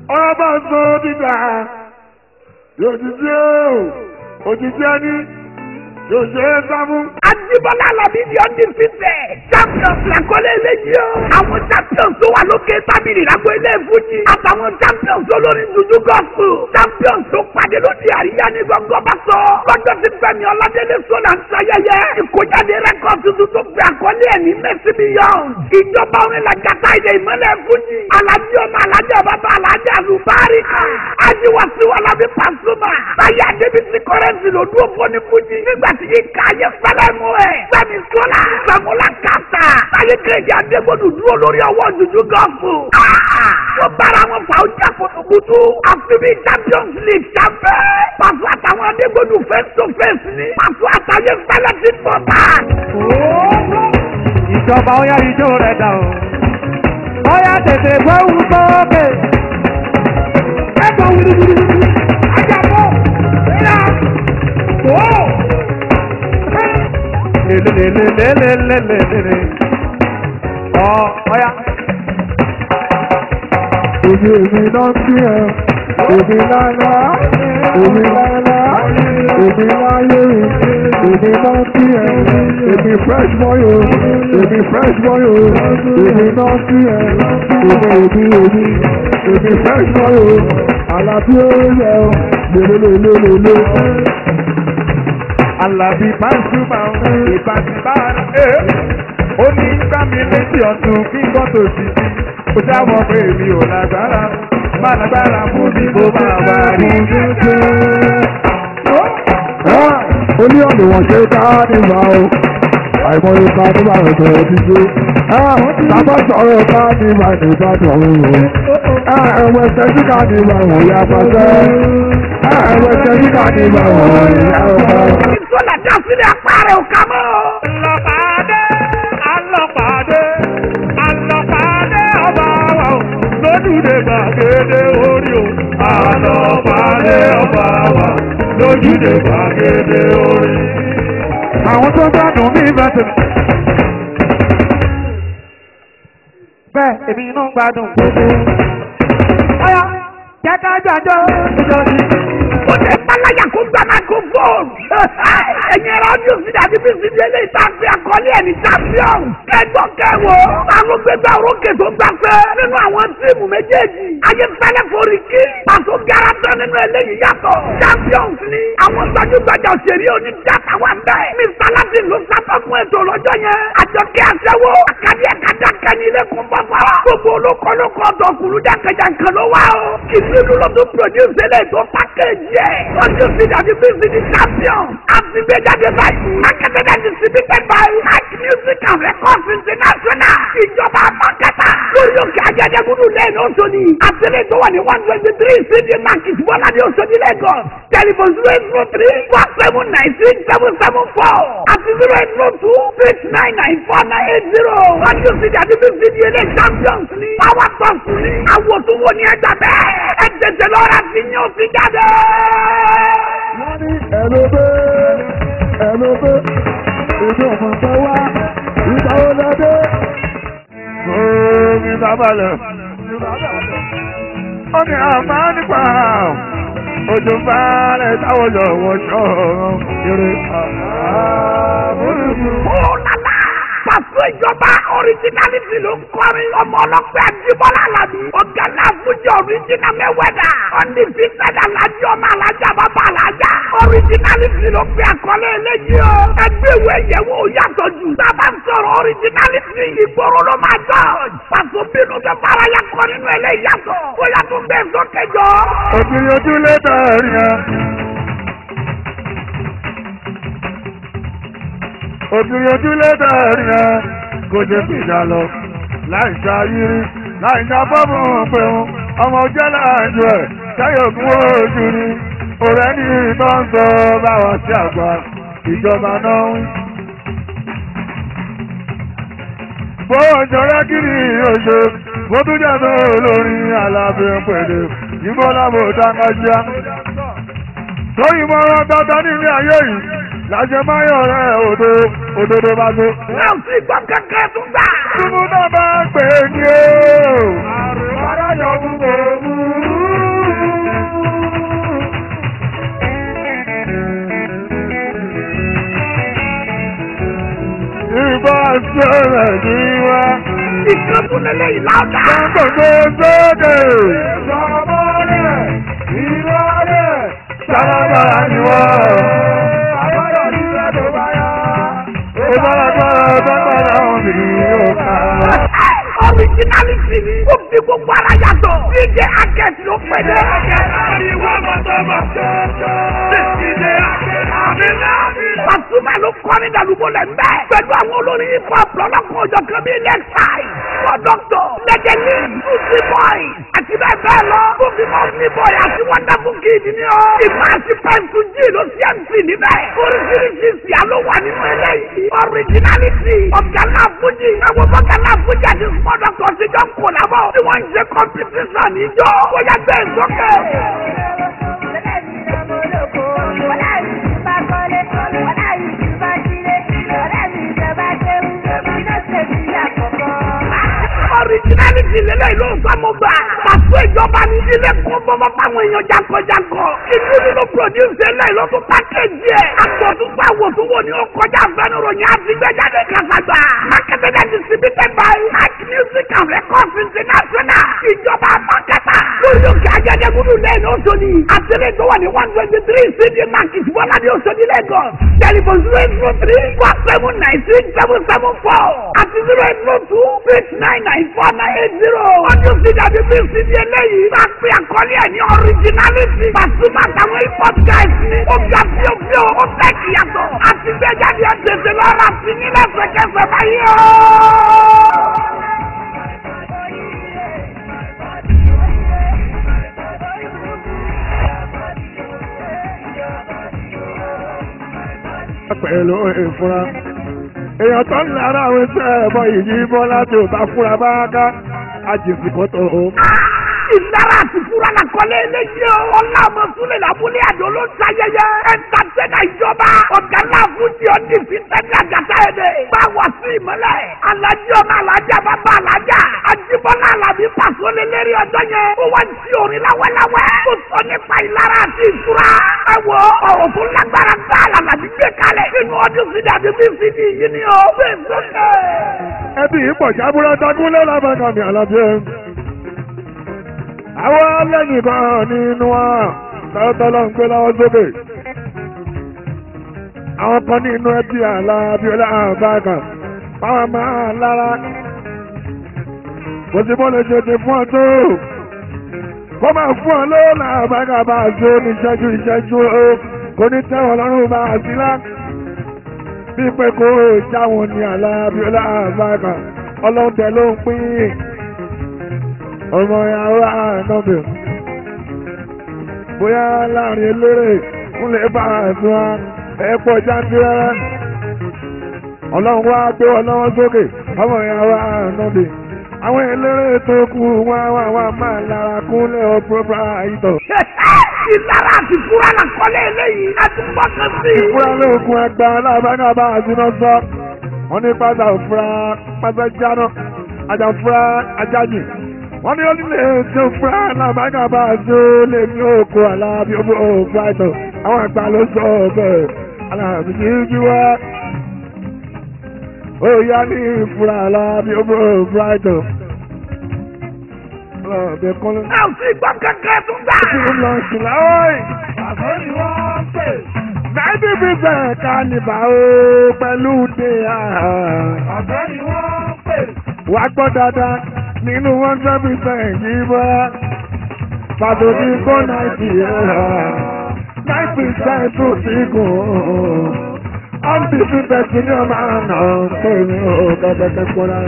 ọba sọ dídà òjijì o òjijì ẹni yóò ṣe é sáfún. Ajibola Alabi di undefeated. Champions làkọ́lé eléyìí o. Àwọn champions tó wà lókè tábìlì lágbo ilé ìfújì. Àtàwọn champions olórin dúdú gọ́ọ̀fù. Champions tó pàdé lóde àríyá ní gbọ̀ngàn bá sọ. Lọ́jọ́ tí Fẹ́mi Ọládélé Sọ́lá ń sayẹyẹ. Ìkójáde rẹ́kọ̀d tuntun tó gbé àkọlé ẹ̀ ní Mercy Beyond. Ìjọba orin làjàtà ilẹ̀ ìmọ̀lẹ̀ ìfújì. Alájí ọmọ alájí ọba bá alájí àlùbárí. Ajiwasi Alabi Pasuma. Táyé Adébísí kọ́rẹ́nsì ló dúró fún ní fújì. Nígbà tí yìí ká yẹ fẹ́lẹ́ mú ẹ̀. Fẹ́mi Sọ́lá. Sàmúlà Kàtà. Táyé Kéde Adégbòdù dúró lórí ọwọ́ dúdú gọ́ọ̀fù. Wọ́n bára wọn fà ó jà kùtùkùtù. Àfibí Champions League ṣàfẹ́. Pàṣẹ àtàwọn Adégbòdù face to face ni. Pàṣẹ àtàyè fẹ́lẹ́ ti pọ̀ bá. ìjọba ó yá ijó rẹ̀ dà o. ó yá tètè gbóhùn sókè. Ẹ̀gbọ́n wìrìwìrì. Ajá bọ̀. Ẹ̀yà. Tó. lelelelelelelelele. ọ ó yá. Èmi èmi náà sí ẹ, èmi lára, èmi lára, èmi láyé, èmi náà sí ẹ, èmi fresh boy o, èmi fresh boy o, èmi náà sí ẹ, èmi èmi èmi, èmi fresh boy o, àlàbí ó yẹ o, lélelelelele. Àlàbí Pasuma ìbánibára ẹ̀ ó ní gbàmí létí ọ̀tún kí n gbọ́ tòsí sí ó jáwọ́ pé èmi ò lágbára má lágbára fún mi kó máa wá rí. Oní ọ̀nà wọn ṣe ká nígbà o, àìmọye ká nígbà rẹ̀ tó ti ṣe. Bàbá sọ̀rọ̀ ká nígbà nígbà tó ń rò. Ẹ̀wẹ̀ ṣẹ́jú ká nígbà wọ̀n ya pàṣẹ. Ẹ̀wẹ̀ ṣẹ́jú ká nígbà wọ̀n ya pàṣẹ. Sọ́lá dá sílẹ̀ apá rẹ̀ ò ká mọ́. Àlọ́pàdé àlọ́pàdé àlọ́pàdé ọba wa o lójúde gbàgede orí o. Àlọ́pàdé ọba wa lójúde gbàgede orí. Àwọn tó gbádùn ní ìbẹ̀tẹ̀. Bẹ́ẹ̀ èmi inú gbádùn. Ọ̀yá jẹ́ ká jàjọ́ ìjọ́sí. Ó lè páláyà kó gba microphone. Ẹ̀yin ẹ̀rọ ọdún sí dàbí bí sí délé ìtàgbé àkọlé ẹ̀ ní champion. Kẹjọ kẹwò. Àwọn gbẹgbẹ orókè tó gbàgbé nínú àwọn tíìmù méjèèjì. Ayéfẹ́lẹ́ forí kí. Pàṣẹ garantọ nínú eléyìí yàtọ̀. Champions ni àwọn gbajúgbajà òṣèré onídàtà wà bẹ́ẹ̀. Mr. Latin ló sábà fún ètò lọ́jọ́ yẹn. Àjọkẹ́ àṣẹwó. Àkàdé ẹ̀kadà kan ní ilé kún bọ́fara. Gbogbo olókòlókò ọ̀dọ́kùnrin jákèjàkè ló wá o. Kìsìlú ló tún produce eléyìí tó pákéjì ẹ̀. Ọjọ́ sí dàbí bí sí ní champion. Àti gbé jáde báyìí. Marketed and distributed by Mike Music and Records International. Ìjọba Mákẹ́tà. Lórí òkè Ajẹ́dẹ́gúdú lẹ́yìn Oṣodi. Àtẹ̀lé tó wà ní one twenty three CD Market Bọ́lá ní Oṣodi Lagos. Telephone zero eight zero three four seven nine six seven seven four. Àti zero eight zero two six nine nine four nine eight zero. Ọjọ́ sí dàbí bí sí ní ilé champions ni. Power Toss ni. Àwọn tó wọ ní ẹja bẹ́ẹ̀. Ẹ tètè lọ́ra sí ní òfin jáde. Wọ́n ní ẹ̀lóbé ẹ̀lóbé ìjọ ọmọ tó wá ìgbà wo lọ́dẹ. Omi sábàlẹ̀. Ó ní àmà nípa òjò balẹ̀ táwọn lọ́wọ́ ṣọ́ọ̀rọ̀ eré. Ọ̀làlà! Pàṣẹ ìjọba ọ̀ríjínálítì ló ń kọrin ọmọ ọlọ́pẹ́ Àjíbọ́lá Àlàbí. Ọ̀gá náà fújì ọ̀ríjínà mẹ́wẹ́dà. Ọ̀nì fífẹ́dà lájú ọmọ alájà bàbá alájà. Ọ̀ríjínálítì ló fi àkọlé eléyìí o. Ẹgbẹ́ ìwé ìyẹ̀wò yàtọ̀ jù. Sábà ń sọ̀rọ̀ ọ̀ríjínálítì ìgboro ló máa jọ. Pàṣẹ bínú tó fara ya kọ nínú eléyìí yàtọ̀. Ó yàtọ̀ bẹ́ẹ̀ sókè jọ. Òbí ojúlé dàrí ẹ. Òbí ojúlé dàrí ẹ. Kò ṣe fìjà lọ. Láì ṣayírí, láì ṣá bọ́ọ̀mù pẹ̀hún. Ọmọ jẹ́ láàjọ ẹ̀, ṣáyọ̀ kún ojú ni. Ọ̀rẹ́ ní ìbọn sọ báwa sí àgbà. Ìjọba náà ń bó jọrọ kiri oṣù bó tún jẹ́ tó lórin alábẹ́ pẹ̀lú ìbọn lábò dáńgájá. tóyìn mọ́ wọn dandan nílé ayé yìí lájẹ máyọ̀ rẹ̀ òdo òdodo bá tó. Náà sì gbọ́ kẹ́kẹ́ tó gbà. túbú náà bá pè é ní o. àrùn aráyọ̀ mú kò mú. sọ̀rọ̀ ní wá. ìkànnì lélẹ́yìn láọ̀dà. Gbogbo sókè. Sọmọlẹ̀ ìrọ̀lẹ̀ sábàbàrà ni wọ́n. Àbọ̀dọ̀ ní ẹ̀dọ̀ báyà. Ó bára gbọ́dọ̀ gbọ́dọ̀ ọ̀hún ní òkà. Originality ni ó fi gbogbo ara yàtọ̀. DJ Akẹ́tì ló pè dé. Pasuma ló kọ́ ní Dàlúbọ̀ lẹ̀ mbẹ́. Pẹ̀lú àwọn olórin hip hop lọ́lọ́kùn ọjọ́ kan bíi Lexi, Kọ́dọ́tọ̀, Lẹ́gẹ̀lì, Lucy Boy, àti bẹ́ẹ̀ bẹ́ẹ̀ lọ. Ó fi mọ́ ní Boy àti Wonderful Kid ni ọ́. Ìmọ̀ àti Pẹ́ńtù G ló sí MC níbẹ̀. Oríṣiríṣi ìsìyà ló wà nínú eléyìí. Originality, ọ̀gá náà Fújì, ẹ̀wọ̀n bọ́gá náà Fújì àti Small Doctor ti jọ ń kò lábọ̀. Tí wọ́n ń ṣe competition níjọ́. Bóyá gbé ìsókè. Originality lélẹ̀ ló ń sọmọ gbà. Pàṣẹ ìjọba ní ilé kún bọ́bọ́ fáwọn èèyàn jankọjankọ. Inú nínú produce eléyìí ló tún pákéjì ẹ̀. Àgbọ̀dúgba wòtúwò ni ó kọjá fẹ́nuròyìn àti gbẹ́jáde kásàgbà. Marketed and distributed by Mike Music and Records International. Ìjọba Mákẹ́tà. Lórí òkè Ajẹ́dẹ́gúdú lẹ́yìn Oṣodi. Àtẹ̀lé tó wà ní one twenty three CD Market Bọ́lá ní Oṣodi Lagos. Telephone zero eight zero three one seven nine six seven seven four. Àti zero eight zero two six nine nine four nine eight zero. Ọdún sídìí àti bí sídìí eléyìí. Bá a pè àkọlé ẹ̀ ní originality. Pasuma àtàwọn hip hop guys ni. Ó ga fíofíò, ó fẹ́ kìyàtọ̀. Àti gbẹ́jáde ẹ̀ tètè lọ́ra sí nílẹ̀ fẹ̀kẹ́fẹ̀ báyìí o. Pẹ̀lú ìfura. Èèyàn tó ń lára àwọn iṣẹ́ ẹ̀bọ yìí bọ́ láti òbá fúra bá ká. Àjèsì kan tó o. ìlara àti fúra la kọ́lé eléyìí o. ọlá ọmọ súnlẹ̀ lábúlé àdó ló ń sayẹyẹ. ẹ̀ńtàtẹ́nà ìjọba ọ̀gá ńlá fújì ọ̀dí fi tẹ́lẹ̀ àgàtà ẹ̀ dẹ̀. báwa sí ìmọ̀lẹ̀. alájí ọmọ alájà bàbá alájà. ajíbọ́lá alábí pàṣọ lélẹ́rì ọjọ́ yẹn. ó wá sí orin láwẹ́láwẹ́. ó sọ nípa ìlara àti ìfura. ẹ wo ọ̀rọ̀ tó lágbára gbá àlàbí gbé kalẹ̀. nínú ọdún sídìí àti bí sídìí yìí ni ó bẹ́ẹ̀ sọ́kẹ́. Ẹbí ìpọ̀ jábúrò dágúnlé lábàkàn ní àlàbíyẹ. Àwọn lẹ́yìn kan nínú wa tọ́tọ́lọ́ ń gbé lọ́wọ́ sókè. Àwọn kan nínú ẹbí àlàbíọ́lá àbákan. Báwọn máa lára. Kò sí bó lè ṣe ti fún ọ tó. Kó máa fún ọ lówó làbákan bá a ṣe ní ìṣẹ́jú ìṣẹ́jú o. Kò ní tẹ́wọ̀n lọ́rùn bá a sí lá bí pé kó jáwọn ní alábíọ́lá àbáka ọlọ́dẹ ló ń pín ọmọ ìyàwó ànábì bóyá láàrin eléré fúnlẹ̀ bá àtúnwá ẹ̀pọ̀ jáńtìrẹ́rẹ́ ọlọ́run wá gbé wọn lọ́wọ́ sókè ọmọ ìyàwó ànábì àwọn eléré tó kù wá wá wá máa lára kúnlẹ̀ ọ̀pọ̀pọ̀ àìtọ̀. ìlara àti fúra la kọ́lé eléyìí. a ti gbọ́ kan sí i. ìfúra lóògùn ẹgbẹ́ alábàgà bá àdúná sọ wọ́n ní pátá òfúra pátá jáná ajá fúra ajájì wọ́n ní onílé tí ó fúra alábàgà bá àdó lè ní òkú alábí òfúra ìtọ̀ àwọn àgbà ló sọ bẹ́ẹ̀ alábí kì í jú wá ó yá ní ìfúra alábí òfúra ìtọ̀ ọlọ́ọ̀bẹ kọ́lé. ẹ ò sí gbọ́ kankan tún gbà. Kí ló lọ sùn láwọ́ yìí? Àbọ̀ ni wọ́n pè. Náìtì bíbẹ̀ kánìbà o pẹ̀lú dé àhà. Àbọ̀ ni wọ́n pè. Wà á gbọ́ dáadáa nínú one hundred percent yìí bọ́. Pàtó ní kó náìtì ẹ̀hà. Nine percent tó ti gùn. Undefeated ní ọmọ àná tó ní o kẹ́kẹ́ kọ́ra.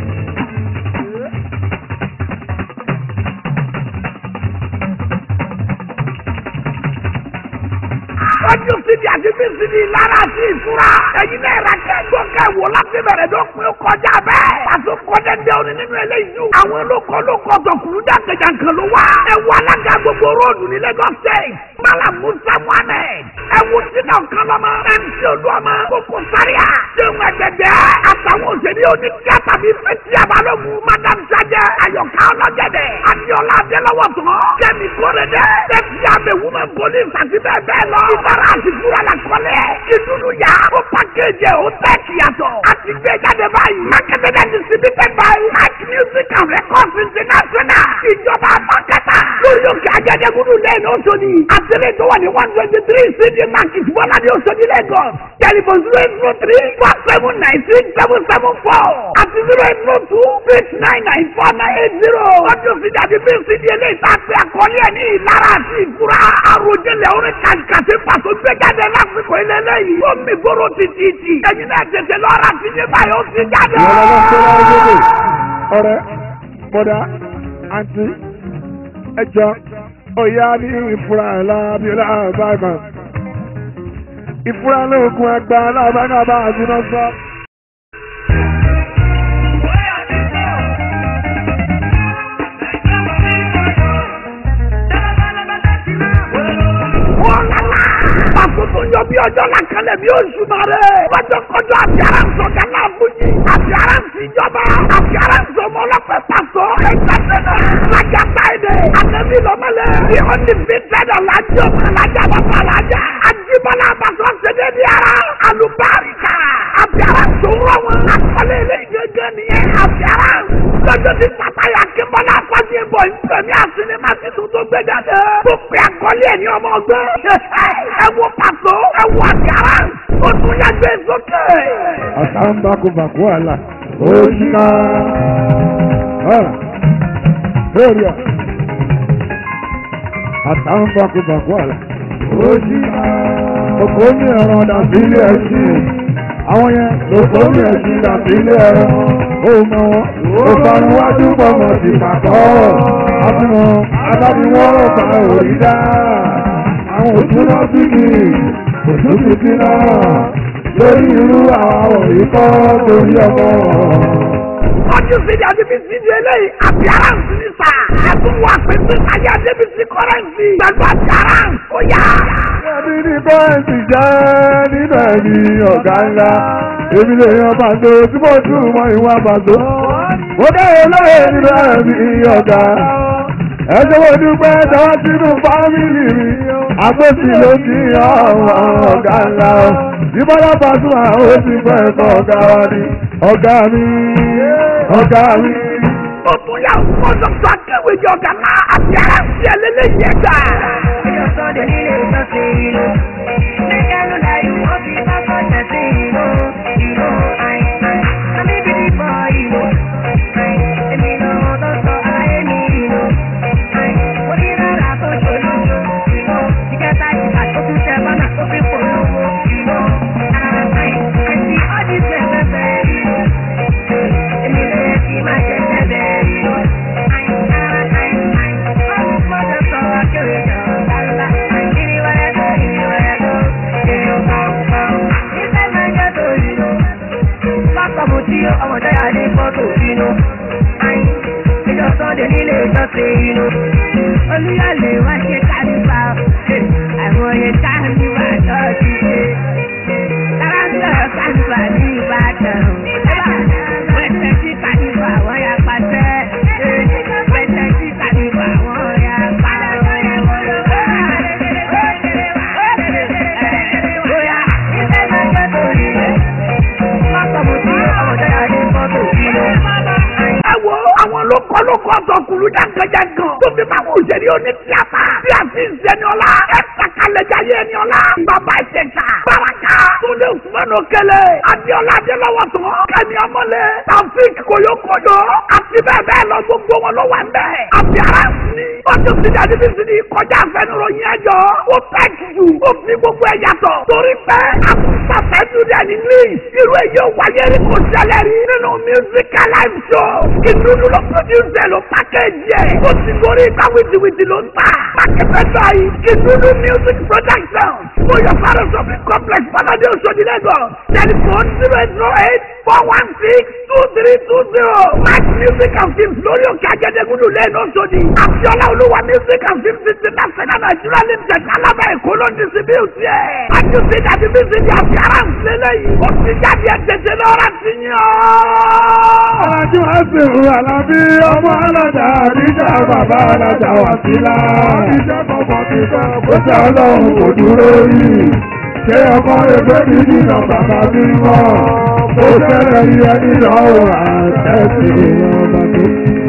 ọdún síbi àti bí síbi lára àti ìfura. ẹ̀yin náà rà kẹ́gbọ́ kẹ́wò láti bẹ̀rẹ̀ tó pin ó kọjá bẹ́ẹ̀. pàṣẹ kọjá dé òní nínú eléyìí. àwọn olóko olóko ọ̀tọ̀kùnrin dàgbẹ̀jàǹkan ló wá. ẹ wọ alága gbogbo róòdù ní Lagos State. mala musa muhammed. ẹ wo sínú ọ̀kan lọ́mọ. mc olúọmọ. kókó sáríà. jẹun ẹgbẹ̀dẹ̀. àtàwọn òṣèlú bí oníkíá tàbí fẹ́tí àbálògùn madam sajẹ ayọ̀ká ọlọ́gẹ̀dẹ̀ adiola adélọ́wọ̀ tán kẹ́mi kórede tẹ́tí abẹ́wúmẹ́ police àti bẹ́ẹ̀ bẹ́ẹ̀ lọ ìbára àti fúra la kọ́lẹ̀ ìdúró yá ó pàkéjì ó tẹ́ẹ̀kì yàtọ̀ àti gbé jáde báyìí marketed and distributed by Mac Music and Records International ìjọba àbákẹ́tà lórí òkè ajẹ́dẹ́gúdú lẹ́yìn Òṣòdì àtẹ̀lẹ́ tó wà ní one twenty three cd market bọ́lá ní Òṣòdì Lagos telephone zero eight zero three four seven nine six seven seven four àti zero eight zero two six nine nine four nine eight zero ọdún sí dàbí bí cd eléyìí tá a pè àkọlé ẹ̀ ní ìlara àti ìfura àròjẹlẹ̀ orin kàkàtì pàtó gbé jáde lásìkò ilé lẹ́yìn ó mi gbóró títí ẹ̀yin náà tètè lọ́ra sí ní báyìí ó ti jáde. ọ̀rẹ́ bọ̀dá àǹtí ẹjọ́ ọ̀yá ní ìfura lábíọ́lá àbáàmà ìfura lóògùn àgbà alábàgàbà àdúrà sọ. Àkókò yọ bí ọjọ́ làkàlẹ̀ bí oṣù máa rẹ̀. Lọ́jọ́ kọjọ́ àti ara ń sọ gánà àbújì. Àti ara ń síjọba. Àti ara ń sọ ọmọ ọlọ́pẹ́ pàṣọ. Ẹ̀ka sẹ́nà. Lájà táìdẹ̀. Àtẹ̀bí lọ́mọlẹ̀. Bí ó ní fi tẹ́lẹ̀ lájọ́ ọmọ alájà bàbá alájà. Àjíbọ́lá àbàtọ́ ṣẹ̀dẹ̀ ní ara. Àlùbáríkà. Àti ara ń sọ̀rọ̀ wọn. Àkọlé ilé ìgbẹ́gẹ́ nìyẹn. Àti ara ń lọ́jọ́ tí pàtàyà Akínbọ́lá Fájí bọ̀ ìfẹ̀mí àsinimá títún tó gbé jáde. Tó pe àkọlé ẹ̀ ní ọmọ ọgbẹ́. Ẹ wo pàtó, ẹ wo àkàrà, ó tún yá gbé sókè. àtàǹbàkùbàkù àlà òṣìkà lórí ọ̀ àtàǹbàkùbàkù àlà òṣìkà òkò ní ẹ̀rọ dàbí ilé ẹ̀sìn àwọn yẹn lòkò ní ẹ̀sìn dàbí ilé ẹ̀rọ ó mọ wọn ó fara wájú pọ̀mọ̀ sí pàtó àfihàn adábíwọ́n ọ̀bà òrìdá àwọn òtún náà bí kì í òtún ti kí náà lórí irú àwọn ìkọ́ torí ọmọ. Ọdún sídi àdébísí di eléyìí, àbíáránsì ní sà. Ẹ tún wà pé sísàyè àdébísí kọ́rẹ́ǹsì. Pẹ̀lú àbíáránsì, ó yá. Ẹbí ní bọ́ẹ̀sì jẹ́ nínú ẹ̀mí ọ̀gá ńlá. Èmi lè yan pàtó tí mo tún mọ ìwà pàtó. Mo kẹ́yìn lóye nínú ẹ̀mí ọ̀gá. Ẹ ṣe mo dúpẹ́ tọwọ́ sínú fámìlì mi. Àpótí ló ti ọmọ ọ̀gá ńlá. Ìbọ́lá Pasuma ó ti fẹ́ ẹ̀kọ́ ọ̀gá wa ni. Ọ̀gá mi, ọ̀gá mi. Ó tún yà wọ́n dọ́kítà akéwì jọ gàmá àbíáránsì ẹlẹ́lẹ́yìí ẹ̀dá. Ellos son de Lille, yo sí, no. Me quedo la y un poquito con el vecino. Y no, ay, ay, a mí me dijo, y no. Ay, el vino, doctor, ay, el vino. Ay, por ir a la coche, no. Y no, y que está ahí, a tu se van a coger por loco. Y no, ay, ay, sí, oye, se me ve, y no. El vino, y más que se ve, y no. Ay, ay, ay, ay, oh, mother, so I carry on. Anywhere I go, anywhere I go, yeah, you go, go. Inside my ghetto, you know. Pásítọ̀ mo tí ọmọdé adé fọ́tò inú. Ìjọ sọ́ndé nílé ìjọsìn inú. Olúyọ̀lé wá ṣe kánífà. Àìmọye kánífà tó ti ṣe. Táráńtọ̀ kánífà ní Ìbàdàn. Wẹ̀sẹ̀ sí kánífà wọ́n yà pàṣẹ. Wẹ̀sẹ̀ sí kánífà wọ́n yà pàṣẹ. Bóyá ìfẹ́ máa jẹ́ torí rẹ̀. Pásítọ̀ mo tí ọmọdé adé fọ́tò inú. Ẹ wo àwọn lókọ́ lókọ́ ọ̀tọ̀kùlú jàǹkànjàǹkàn tó fi máa wọ òṣèré oní tíátà bí àti ìṣẹ́niọ́lá ẹ̀ sàkàlẹ̀jáyé ẹniọ́lá bàbá ìṣẹ̀ṣà baraka túnde usmanu kẹlẹ adiola adélọ́wọ́ tán kẹ́mi ọmọlẹ̀ taofik koyokoyo àti bẹ́ẹ̀ bẹ́ẹ̀ lọ gbogbo wọn ló wà ń bẹ̀. àbíara sí ọdún sídi àdébí sídi kọjá àfẹnuròyìn ẹjọ́ ó tẹ́kì jù ó fi gbogbo ẹ̀ yàtọ̀ torí pé àkùnfàfẹ́ dúdú ẹni ní irú èyí ò wáyé rí kò ṣẹlẹ̀ rí nínú musical live show ìdúdú ló produce ló package ẹ̀ ó ti gorí ipa wìtìwìtì ló ń tà pàkẹ́fẹ́ báyìí ìdúdú music music production mo yọ fara shopping complex balade Oṣodi Lagos telephone zero eight zero eight four one six two three two zero match music and films lórí òkè ajẹ́dẹ́gúdú lẹ́nu Oṣodi àfihàn olúwa music and films international Nigeria limited alábà èkó ló ń distribute ẹ̀ àjùsí dàbí bí sí di appearance lélẹ́yìí ó ti jáde ẹ̀ tètè lọ́ra ti yàn. Alájú àṣìwò Àlàbí ọmọ alájà àríjà bàbá alájà wàsílà. Iṣẹ́ kọ̀ọ̀kan ti sọ kó ṣe ọlọ́run kò dúró yìí. Ṣé ọmọ ẹgbẹ́ mi nínú bàbá mi mọ̀? Ó ṣẹlẹ̀ rí ẹni lọ́wọ́ àtẹ̀sí ọmọ mi.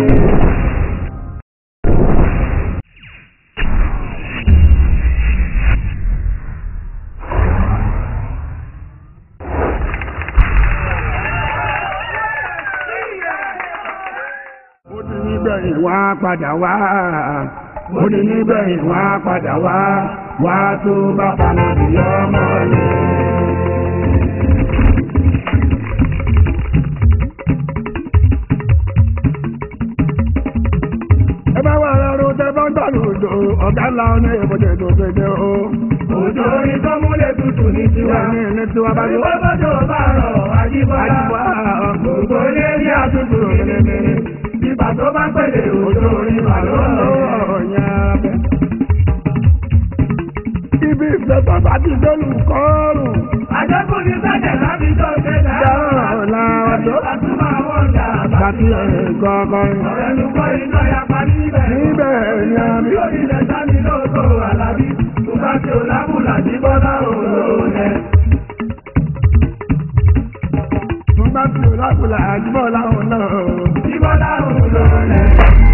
ó ní nígbẹ̀yìn wá padà wá ó ní nígbẹ̀yìn wá padà wá wá tó bá paná sí ọmọ yẹn. ẹ bá wà lọ́rùn tẹ bá ń gbà lòdò ọ̀gá ńlá ọ̀nà ìbọ̀jẹ̀ tó ṣe jẹ́ o. Òjò orin tó múlẹ̀ tutù ní tiwa. ní ní tiwa bá yọ. Ìwé bọ́jọ́ bá rọ̀ Ajíbọ́lá. Gbogbo ilé ní àtúntò kéré-kéré. Ìgbà tó bá pèlè òjò orin wà lọ́rọ̀. Ibi ìfẹ́ bàbá ti dọ́lù kọ́ọ̀rùn. Àjẹkù ní sẹ́jẹ̀ láti tó ṣe dá. Dáhùnlá ọjọ́. Àtúmọ̀ àwọn ọ̀gá Bàtí ẹ̀kọ́kọ́. Ọ̀rẹ́ ló kọ́ iná yapa níbẹ̀. Níbẹ̀ ni a mi. Yóò nílẹ̀ sáni lóko Àlàbí. Tó bá ti ò lábùlà ní bọ́lá òun rẹ̀. Mo bá fi òlákùlà àjùmọ̀ láwọn náà. Ní bọ́lá òun rẹ̀.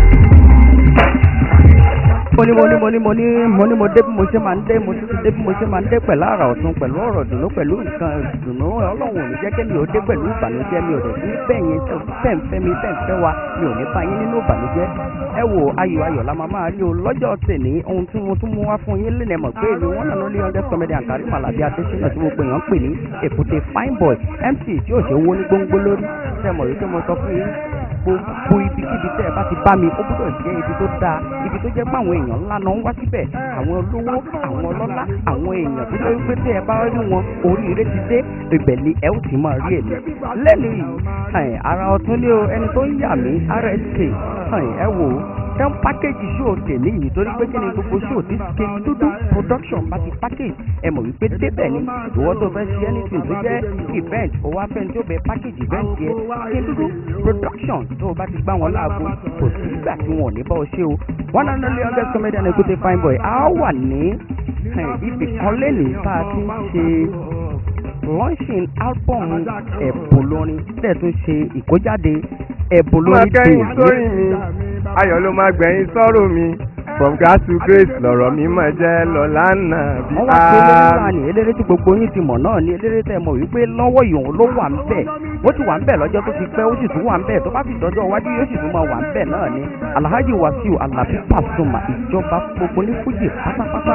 mo ní mo ní mo ní mo ní mo ní mo dé bí mo ṣe máa ń dé mo tún ti dé bí mo ṣe máa ń dé pẹ̀lú àrà ọ̀tún pẹ̀lú ọ̀rọ̀ dùnú pẹ̀lú nǹkan dùnú ọlọ́run ò ní jẹ́ kí mi ò dé pẹ̀lú ìbànújẹ́ mi ò dẹ̀ sí bẹ́ẹ̀ yẹn tó fẹ́ ń fẹ́ mi fẹ́ ń fẹ́ wa mi ò ní bá yín nínú ìbànújẹ́ ẹ wo ayọ̀ ayọ̀ la máa máa rí o lọ́jọ́ tèmi ohun tí mo tún mú wá fún yín lẹ́nà mọ̀ pé èmi wọ́n nànú lé hundred comedy àǹkárí màlàbí adésínà tí mo pè yàn ń pè ní èkúté fine boy mc tí ò ṣe wó ní gbóngbó lórí ṣe mọ̀ wípé mo sọ fún yín gbogbo ibikíbi tẹ́ ẹ bá ti bá mi ó gbọ́dọ̀ jẹ́ ibi tó dáa ibi tó jẹ́ pé àwọn èèyàn ńlá náà ń wá síbẹ̀ àwọn olówó àwọn ọlọ́lá àwọn èèyàn tó jẹ́ wípé tẹ́ ẹ bá rí wọn oríire ti dé ibẹ̀ ni ẹ ó ti máa rí èmi lẹ́nu yìí ẹ̀, ara ọ̀tún ní o ẹni tó ń yà mí rsk ẹ̀, ẹ wò ó tẹ́ ń pákéjì ṣóò tèmi yìí torí pé kí ni gbogbo ṣóò tí ké dúdú production bá ti pákéjì ẹ mọ̀ wípé débẹ̀ ni ìwọ tó fẹ́ ṣe anything tó jẹ́ event ó wá fẹ́ tó bẹ pákéjì event yẹ ké dúdú production tó o bá ti gbá wọn láago kò sí ìgbà tí wọn ò ní bá ọ ṣe o one and only hundred comedian Ekute fine boy a wà ní ẹ̀, ibì kan lẹ́nìí tá a ti ń ṣe launching album ẹ̀bùn lórin tẹ̀ tún ṣe ìkójáde ẹ̀bùn máa lórin kẹ́yìn dè sórí mi ayọ̀ ló máa gbẹ̀yìn sọ́rọ̀ mi from grass to grace lọ̀rọ̀ mi máa jẹ́ lọ lánàá bí wọ́n wá pé eléré ńlá ni eléré tí gbogbo yín ti mọ̀ náà ni eléré tẹ́ mọ̀ wípé lọ́wọ́ ìhòòhùn ló wà ń bẹ̀ ó ti wà ń bẹ̀ lọ́jọ́ tó ti pẹ́ ó sì tún wà ń bẹ̀ tó bá fi dọ́jọ́ iwájú yóò sì tún máa wà ń bẹ̀ náà ni alhaji wasiu alabi pasuma ìjọba gbogbo ní fújì pátápátá.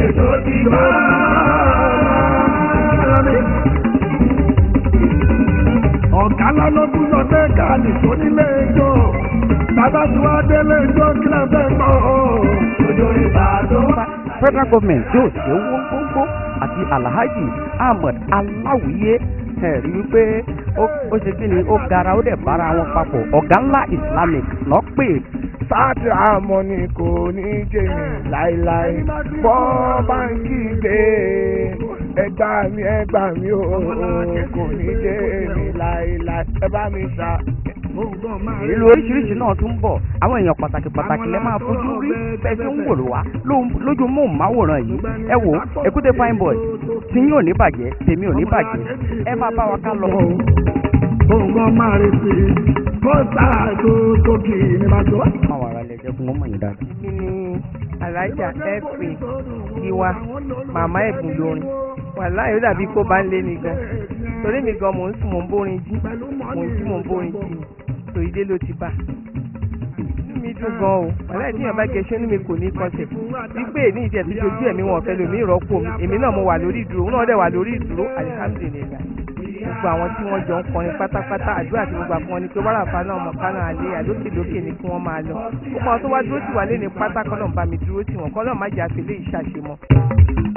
Ọ̀gá lọ́lọ́dún lọ dé káàdì tó nílé ẹjọ́. Bàbá tí wàá délé ẹjọ́ kí lè fẹ́ gbọ́. Òjò ìbà tó bá. federal government yóò ṣe owó gbogbo àti alhaji ahmed aláwìyé ẹ rí i pé ó ó ṣe kí ni ó gara ó dẹ̀ bára wọn papọ̀ ọ̀gá ńlá islamic lọ́ọ́ pè sáàtì àmọ́ ni kò ní jẹ́ mi láéláé bọ́ báńkì gbé ẹgbà mi ẹgbà mi ò kò ní jẹ́ mi láéláé ẹ bá mi ṣá. ìlú oríṣiríṣi náà tún bọ̀ àwọn èèyàn pàtàkì pàtàkì lẹ́ máa fojú rí bẹ́ẹ̀ tí ń wòrò wá lóhun- lójú móhùnmáwòrán yìí ẹ wò ó Ekute fine boy tí yín ò ní bàjẹ́ tèmi ò ní bàjẹ́ ẹ máa bá wa ká lọ. Òǹgàn máa rí sí i. Kó sáà tó tó kì í ní bá tó. máa wà rálẹ̀ jẹ́ fún ọmọ yìí dáadáa. mi ni alájà ẹ̀fẹ̀ tiwa màmá ẹ̀bùn lórin wàláhì ó dàbí kó bá ń lé mi gan torí mi gan mò ń sùn mò ń bórin jí mò ń jí mò ń bórin jí tó ilé ló ti bá inú mi dùn gan o wàláhì tí èèyàn bá gẹṣẹ́ inú mi kò ní kọsẹ̀ wípé ní ìjẹ́ tó ṣojú ẹ̀mí wọn fẹ́ lómi ìrọ́pò mi èmi náà mo wà lórí ìdúró òun náà dẹ̀ wà lórí ìdúró alihamudulilayi gbogbo àwọn tí wọ́n jọ ń kọrin pátápátá àdúrà tí gbogbo àfọwọ́n ni pé wàràfà náà mọ̀ kánà alẹ́ àlókè lókè ni kí wọ́n máa lọ gbogbo àwọn tó wá dúró tì wá lé ní pátá kọ́ náà bá mi dúró tì wọ́n kọ́ náà má jẹ́ àfẹ́lẹ́ ìṣàṣemọ́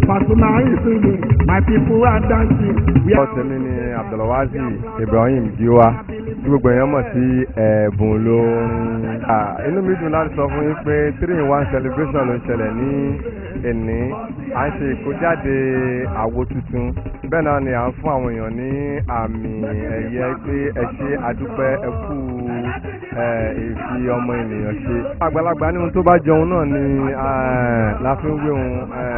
Pasuma is singing, my people are dancing. We are ọ̀sẹ̀ mi ni abdulwazi ibrahim giwa tí gbogbo èèyàn mọ̀ sí ẹ̀bùn lórin. Ah, inú mi dùn láti sọ fún yín pé three in one celebration ló ń ṣẹlẹ̀ ní èní à ń ṣe ìkójáde àwo tuntun bẹ́ẹ̀ náà ni à ń fún àwọn èèyàn ní àmì ẹ̀yẹ pé ẹ ṣe àdúpẹ́ ẹ kú ẹ̀, ìfi ọmọ ènìyàn ṣe. àgbàlagbà ní ohun tó bá jọun náà ni eh, la fi ń wé ohun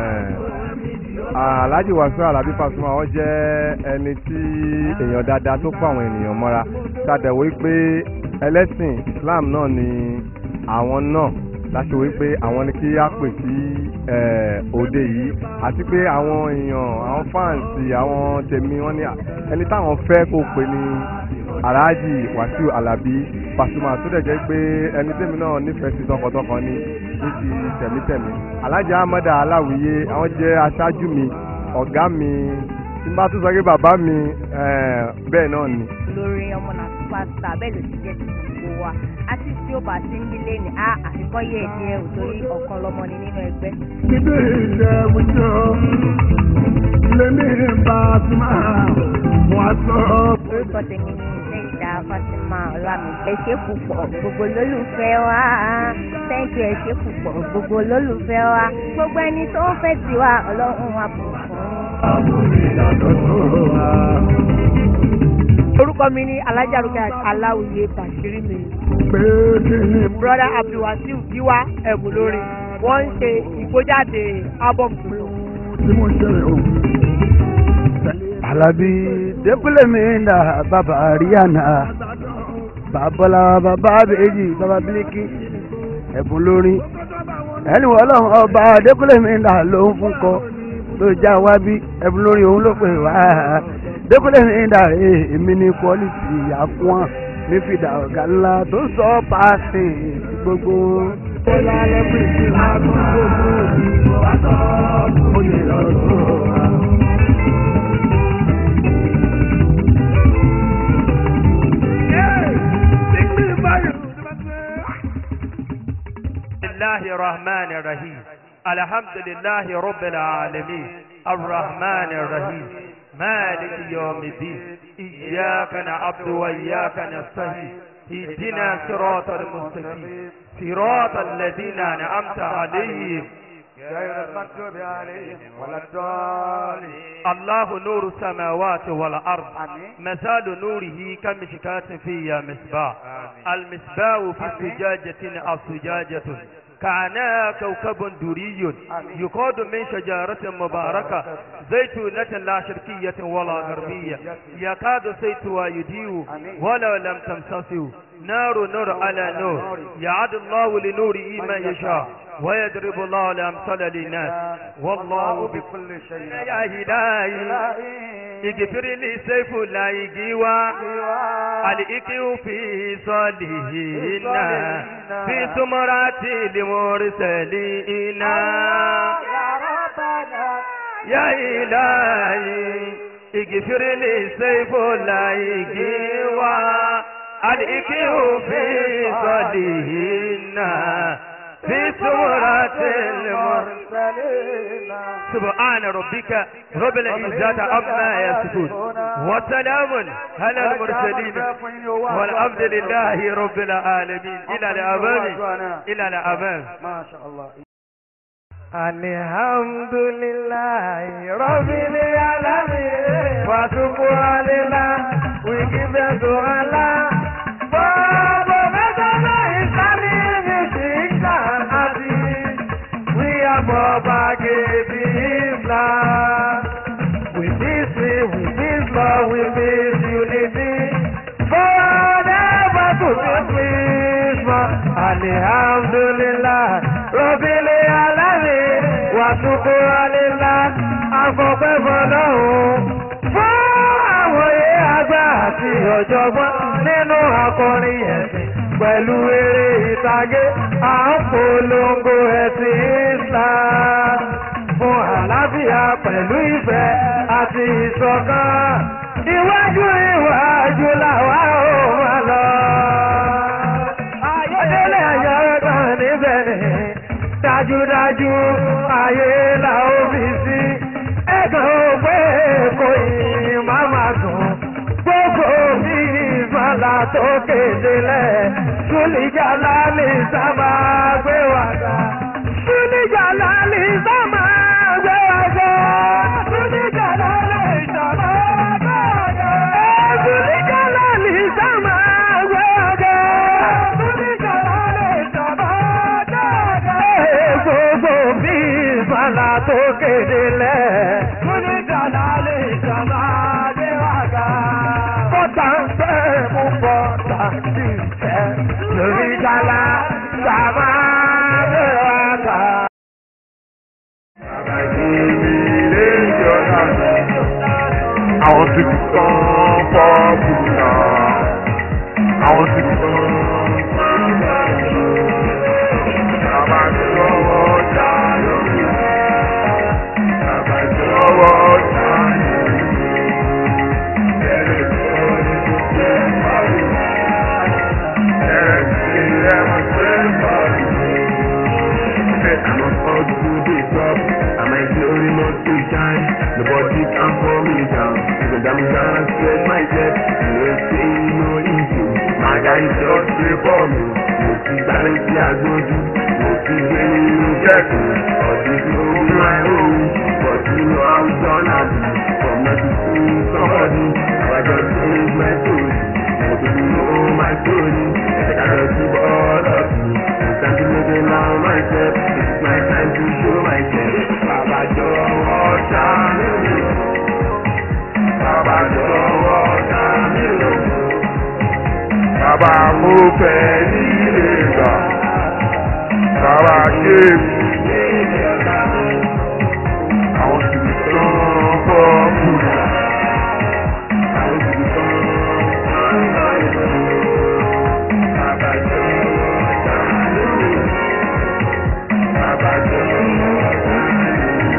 alhaji wasu alabi pasuma wọn jẹ ẹni tí èèyàn dáadáa tó kó àwọn ènìyàn mọ́ra ṣàdẹ̀wò pé ẹlẹ́sìn islam náà ni àwọn náà láti wí pé àwọn ni kí á pè sí eh, òde yìí àti pé àwọn èèyàn àwọn fáǹsì àwọn tèmi wọn ni ẹni táwọn fẹ́ kó pè ní alhaji wasu alabi pasuma tó dẹ̀ jẹ́ pé ẹni tèmi náà nífẹ̀ẹ́ sí tọkàntọkàn ni ní ti tẹ̀mítẹ̀mí alhaji amada aláwìyé àwọn jẹ́ aṣáájú mi ọ̀gá mi tí n bá tún sọ pé bàbá mi eh, bẹ́ẹ̀ náà ni. lórí ọmọ náà superstar bẹ́ẹ̀ ló ti jẹ́ ti gbogbo wa àti tí ó bá ti ń dílé ní a àfikọ́ yẹ̀ díẹ̀ ò torí ọ̀kan lọmọ ni nínú ẹgbẹ́. Níbi ìjẹ̀bùjọ, lèmi Pasuma, wọ́n á sọ. orúkọ tèmi ni lẹ́yìndà fatima ọlámi ẹ ṣé púpọ̀ gbogbo olólùfẹ́ wa thank you ẹ ṣé púpọ̀ gbogbo olólùfẹ́ wa gbogbo ẹni tó ń fẹ́ tiwa ọlọ́run wa bù orúkọ mi ní alájàrúkẹ aláwìyé bàṣírí mi Pé kí ni broda abdulwasiu giwa ẹ̀bùn lórí wọ́n ń ṣe ìgbójáde album tuntun. tí mo ṣe rẹ̀ o? Alabi Dekule mi na baba Ariana babola baba Beji baba Biliki ẹ̀bùn lórin ẹni wọ́n lọ́wọ́ ọba Dekule mi na ló ń fún kọ ló já wá bí ẹ̀bùn lórin òun ló pè wá Dekule mi na èmi ní quality àfọ́n mi fìdá ọ̀gá ńlá tó sọ paasi gbogbo. Bọ́lá lẹ́kùn ìdí máa tún gbogbo ìdìbò wá sọ. Ó lè lọ sọ. الله الرحمن الرحيم الحمد لله رب العالمين الرحمن الرحيم مالك يوم الدين إياك نعبد وإياك نستعين اهدنا صراط المستقيم صراط الذين أنعمت عليهم غير المكتوب عليهم ولا الضالين الله نور السماوات والأرض مثال نوره كمشكاة فيها مصباح المصباح في زجاجة الزجاجة كعناها كوكب دري يقاد من شجرة مباركة زيتونة لا شرقية ولا غربية يكاد زيتها يضيء ولو لم تمسسه نار نور على نور يعد الله لنوره ما يشاء ويضرب الله الأمثال للناس والله بكل شيء يا إلهي اغفر لي سيف لا يجيوا الإكيو في صالحين في ثمرات المرسلين يا إلهي اغفر لي سيف لا يجيوا الإكيو في صالحين في سورة المرسلين سبحان ربك رب العزة عما يصفون وسلام على المرسلين والحمد لله رب العالمين إلى الأمام إلى الأمام ما شاء الله Alhamdulillahi Rabbil Alamin wa subhanallah we give them to Allah Baba Madana Islamic music and artists we are propagating Islam with this with this love with this unity forever to this Christmas Alhamdulillah Rabbil Alamin wa subhanallah afọpẹ́ fọlọ́hún fún àwòye àgbà àti ọ̀jọ̀gbọ́n nínú akọrin ẹ̀sìn pẹ̀lú eré ìtàgé à ń polongo ẹ̀sìn Islam fún àlàáfíà pẹ̀lú ìfẹ́ àti ìṣọ̀kan iwájú iwájú làwa ò máa lọ. ayọ̀dẹ́lẹ̀ ayọ̀ kan níbẹ̀ ni dájúdájú ayé la ó fi sí ẹ̀gàn òpè kò yìí má má dùn gbogbo mi ìsọ̀lá tó kéde lẹ̀ ṣúlìjà lálẹ́ sábà gbé wá ga ṣúlìjà lálẹ́ sábà gbé wá ga ṣúlìjà lálẹ́ sábà gbé wá ga ṣúlìjà lálẹ́ sábà gbé wá ga ṣúlìjà lálẹ́ sábà gbé wá ga gbogbo mi ìsọ̀lá tó kéde lẹ̀ ṣúlìjà lálẹ́ sábà gbé wá ga bọ́tà ń fẹ́ mú bọ́tà sí ìfẹ́ lórí gala sábà gbé wá ga. Àwọn ti fi tán pọ́ọ̀pù náà. Àwọn ti fi tán. Bàbá ti lọ́wọ́ dáyọ̀. Bàbá ti lọ́wọ́ dáyọ̀. Ẹ̀rẹ̀ tó ní kò tẹ́ parí. Ẹ̀rẹ̀ tí ẹ̀mọ̀ tẹ́ parí. I'm about to the top, and my glory not to shine. Nobody can pull me down, because I'm gonna spread myself. You will say no issue. My guy just pray for me. Mo ti gbálẹ̀ sí agbójú, mo ti gbé nínú jẹ́kù. Ọdún tó ń my own, but you know how gonna be. From nothing to somebody, I just change my story. Mo ti know my story, I just keep all of you. It's time to make it now myself. It's my time to show myself. Bàbá jọ̀wọ́ ṣàánú mi. Bàbá jọ̀wọ́ ṣàánú mi. Bàbá mo fẹ́ nílé gbà. Bàbá ṣe mí nílé gbà. Àwọn sì ń tán fọ́ọ̀mù. Àwọn sì ń tán fọ́ọ̀mù. Bàbá jọ̀wọ́ ṣàánú mi. Bàbá jọ̀wọ́ ṣàánú mi.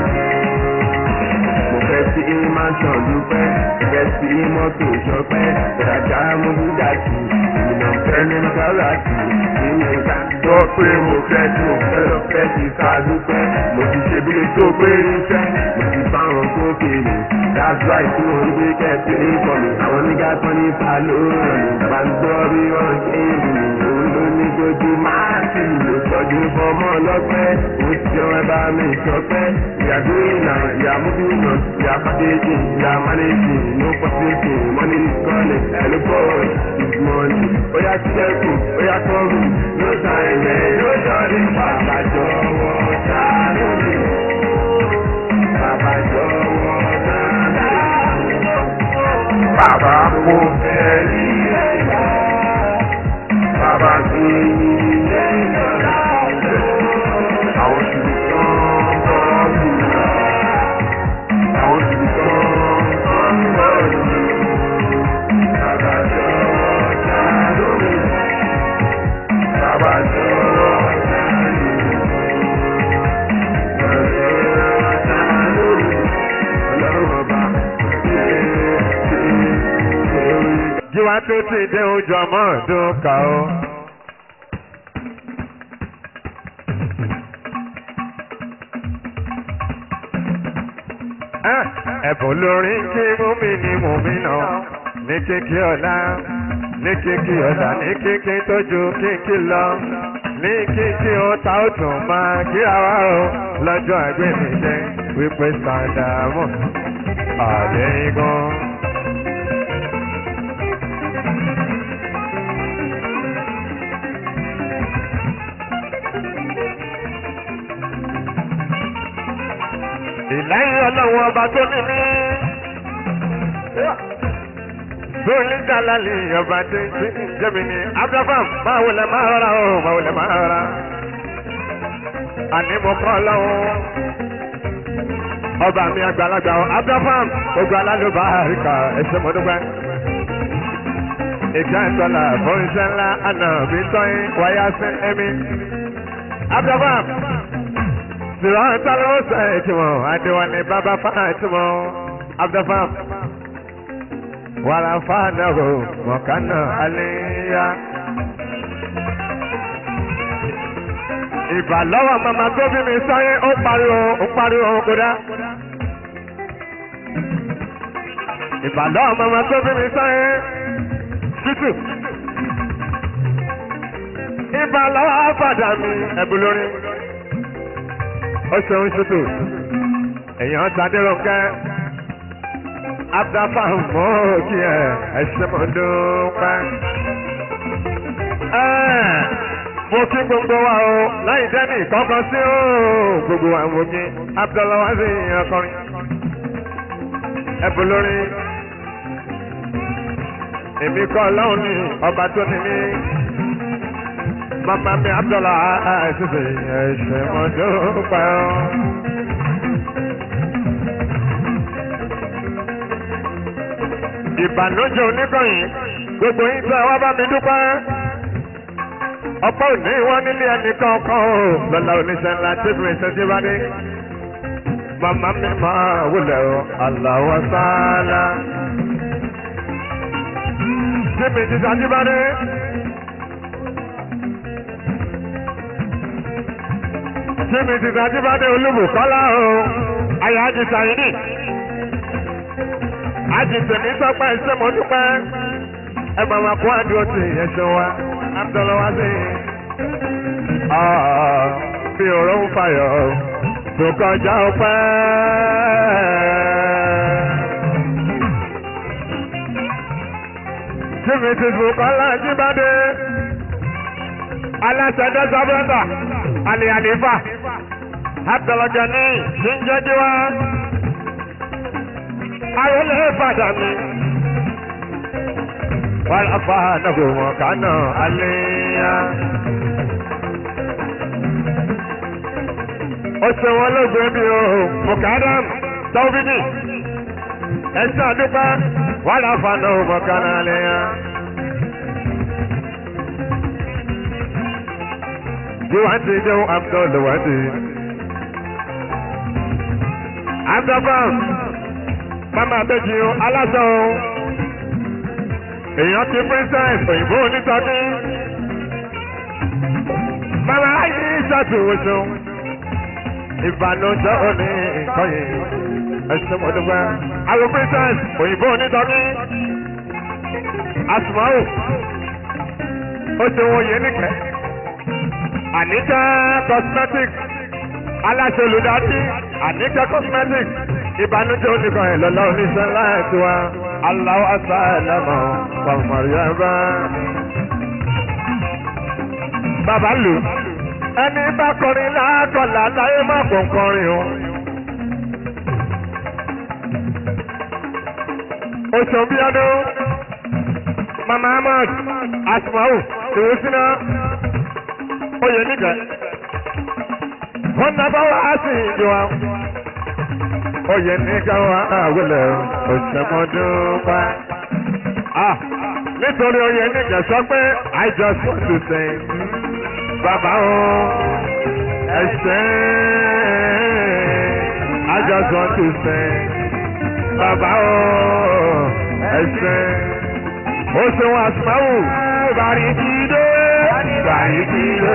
Mo fẹ́ sí mansion dúpẹ́, fẹ́ sí mọ́tò ṣọpẹ́, ìrajà mo dúdà sí, ìmọ̀ fẹ́ ní káràtì, nínú ìta gbọ́ pé mo fẹ́ tí mo fẹ́ lọ fẹ́ ti ká dúpẹ́, mo ti ṣe bí tó pé iṣẹ́, mo ti bá wọn kó kéde, that's why tí mo ń gbé kẹ́sì ní kọ́mi, àwọn nígbà kan ní ta ló rẹ̀ mí, bàbá ń gbọ́ bí wọ́n ṣe ń rìn, òun ló ní kojú máa ti lò tọ́jú fọmọ lọ́pẹ́, ó ti jọ ẹ bá mi sọpẹ́, ìyàgbé ìnà ìyàmú bí ìnà ìyá pàkéjì ìyá mánéjì no pàṣẹkì mọ́nì kọ́lẹ̀ ẹ̀lú bọ́ọ̀lù ìgbọ̀nì bóyá sílẹ̀kù bóyá kọ́ọ̀rù ló ta ẹ̀yẹ yóò jọ ní bàbá jọ̀wọ́ sáré mi. Bàbá jọ̀wọ́ sáré mi. Bàbá kò fẹ́ rí ẹ̀yà. Bàbá kì í ṣe ìjọba. Àwọn ṣùgbọ́n bọ́ọ̀lù náà. Àwọn ṣùgbọ́n bọ́ọ̀lù náà. Bàbá jọ̀wọ́ sáré mi. Bàbá jọ̀wọ́ sáré mi. Bàbá jọ̀wọ́ sáré mi. Ọlọ́run ọba jíwá tó ti dé ojú ọmọ ọdún ká o. Ah, ẹ̀bùn lórin kí múmi ní múmi náà ní kíkí ọ̀la ní kíkí ọ̀la ní kíkí tójú kíkí lọ ní kíkí ọ̀tá ó tún máa kíra wá o lọ́jọ́ àgbẹ̀míṣẹ́ wípé sàdámù àdéhìngàn. ìlẹ́yìn ọlọ́run ọba tó ní mí. Bóyá Jalali ọba tó ń tí jẹ́mi ni Abraham máa wọlé máa rọra o máa wọlé máa rọra. Àní mo kọ́ lọ́wọ́. Ọba mi àgbàlagbà o Abraham ogun alálùbá àríkà ẹ̀ṣẹ̀ mọ́dúpẹ́. Ìjà ìtọ́lá fún iṣẹ́ ńlá àná mi tọ́yìn wáyà sí ẹ̀mí. Abraham Siran talo sẹ́ẹ̀tìmọ̀ Adéwálé bàbá fàtìmọ̀ Abdulfam. Wàrà fàdàrò mọ̀kánà àléyá. ìbàlọ́wọ́ mama tó bí mi sáyé ó pariwo ó pariwo kódà. ìbàlọ́wọ́ mama tó bí mi sáyé tútù. ìbàlọ́wọ́ padà mi ẹ̀bùn lórí. ó ṣeun tútù. èèyàn sadéròkẹ́ abdulfaham mọ́ kí ẹ ẹ ṣe mọ́ dúpẹ́ mo kí gbogbo wa o láì dẹ́ni kọ́kọ́ sí o gbogbo wa mo kí abdulawasi ọkọrin ẹbùn lórí èmi kọ́ ọlọ́run ní ọba tó ní mí mama mi abdullah àìsísè ẹ̀ṣẹ̀ mo dúpẹ́ o. ìbànújẹ́ oníkànnì gbogbo yín tẹ́ wá bá mi dúpẹ́ ọ̀pọ̀ òní wọn nílé ẹnìkan kan o lọ́la oníṣẹ́ ńlá tẹ́bí ẹ̀ṣẹ́ tí bá dé. màmá mi máa wulẹ̀ o aláwọ̀ sáálá. tẹ́bí jíjà tí bá dé. tẹ́bí jíjà tí bá dé olúbùkọ́lá o ayé ajé sàyíní. ajé tèmi sọpẹ́ ẹ̀ṣẹ́ mọ́ dúpẹ́ ẹ máa ma kó àdúró tì ẹ̀ṣẹ̀ wa abdulwasi bí ọ̀rọ̀ ń fàyọ̀ tó kọjá ọpẹ́. Jimmy ti fún Kọ́lá Jíbádé. Aláṣẹ Dẹ́sà Bọ́dà, Àlè Àlèfà, Abdulgani, Jíjẹ́jú wa. Ayọ̀lẹ̀ Ìbàdàn mi. Wọ́n lọ fà nàgò wọn kánà àléyá. Ó ṣe wọn lóògùn ẹbí o, Mùkádàm, Tọ́bídì. Ẹ̀sìn àdúgbò, wọ́n lọ fà nàgò wọn kánà àléyá. Jíwáńtì jẹun Abdul Wadi. Abdulbam, Mama Abéjì o, aláṣọ o èèyàn ti princess òyìnbó onítọ́jú. Mama ayé ìṣàtúnṣe ìbànújẹ́ òní nǹkan yìí ẹ̀sìn mọ̀dúgbẹ́. Àwọn princess òyìnbó onítọ́jú. Asùmáwò ó ṣe wọ́n yé nìkẹ́. Àníkẹ́ cosmetics aláṣẹ olùdarí Àníkẹ́ cosmetics ìbànújẹ́ oníkan ẹ̀ lọ́lá oníṣẹ́ ńlá ẹ̀ tiwa. Allahu asalama wa Maryama. Bàbá lò ẹni bá kọrin lákọ̀ọ́lá láyé má kàn kọrin o. Oṣù Bíọ́dún, Mama Ahmad, Asmau, Ìwúsínà, Oyè Nígẹ̀. Wọ́n nábà wá sí ìjọ wa oyè ní káwọn àwòlẹ̀ òṣèmọdúnpá. nítorí oyè ní kẹsọ pé I just want to say bàbá o ẹsẹ̀ I just want to say bàbá o ẹsẹ̀ ó ṣe wọn àsùnmáwò bàrí jíde bàrí jíde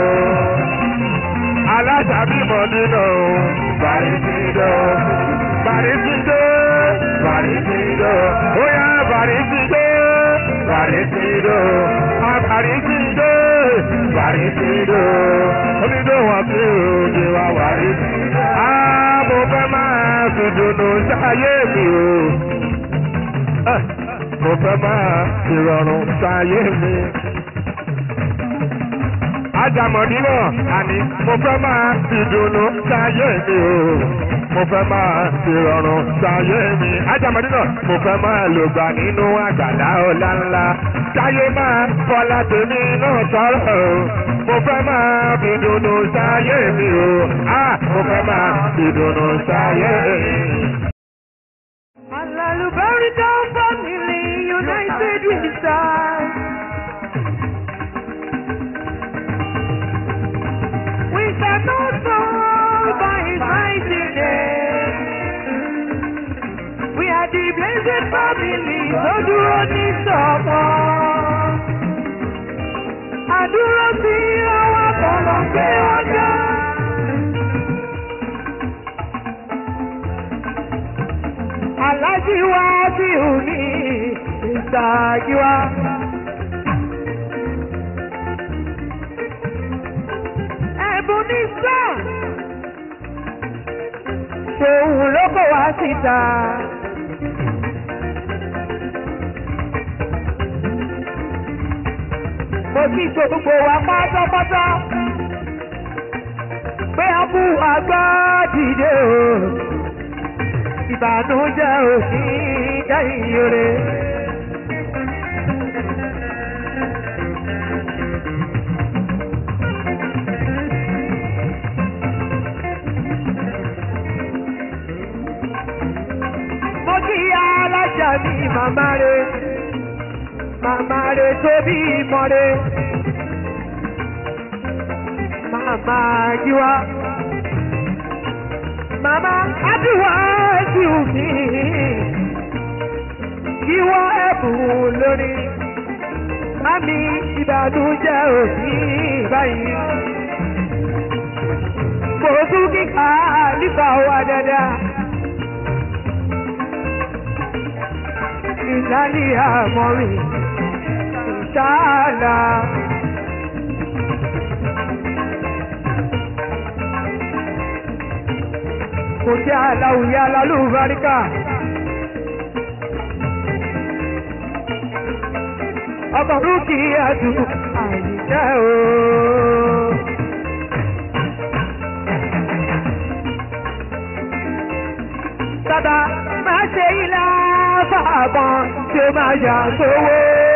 aláṣàbímọ̀dúnà o bàrí jíde Bàrísídó, Bàrísídó, bóyá Bàrísídó, Bàrísídó, Bàrísídó, Bàrísídó, onídó wọn tí òde wa Bàrísídó. Á mo fẹ́ máa fi dùnú sáyé mi o. Mo fẹ́ máa fi rọrùn sáyé mi. Ajàmọ̀dínà, àní mo fẹ́ máa fi dùnú sáyé mi o mo fẹ́ máa fi rọrùn sáyé mi. Ajamadina mo fẹ́ máa lò gbà nínú àgbàlá ọ̀la ńlá. Sáyé máa fọlá tèmi náà sọ̀rọ̀ o. Mo fẹ́ máa fi dùnnú sáyé mi o. Á mo fẹ́ máa fi dùnnú sáyé mi. Alálùbáríkà family united we stand. We cannot fall by his mighty name. We are the blessed family tó dúró ní sọ̀pọ̀. Àdúró sí ọwọ́ Kọ́lọ́ gbé ọjà. Alájí wá sí òní ìtàgé wa. Ẹ̀bùn ní sàn. Ṣòwò ló kọ̀ wá síta. Mo kí gbogbo wa pátápátá. Pé a bú àgbá dìde o. Ìbànújẹ́ òsì kẹ́yìn ore. Mo kí alájà mi màmá rẹ̀, màmá rẹ̀ tó bí ìmọ̀ rẹ̀. Màmá Jíwá, màmá Adúwà sí òfin. Jíwá ẹ̀bùn lórí. Mami ìbànújẹ́ òsì báyìí. Kò tún kíkà nípa wa dáadáa. ìlàlí àmọ́rin ìṣáàlà. Kò jẹ́ aláwùyá alálùbáríkà. Ọkọ̀rún kì í ẹ̀dùn àìjẹ́ ooo. Bàbá máa ṣe ilá fàbọn tí ó máa yà sówó.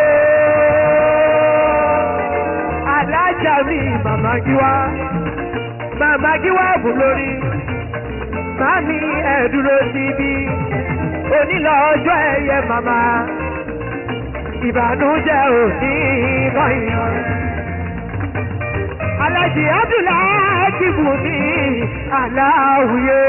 Alájà mi màmá Gíwá, màmá Gíwá bù lórí. Màmí ẹ̀ dúró síbí, onílọ ọjọ́ ẹ̀yẹ màmá. Ìbànújẹ́ ò ní báyìí. Alájì Abdullahi bù ní aláwùyé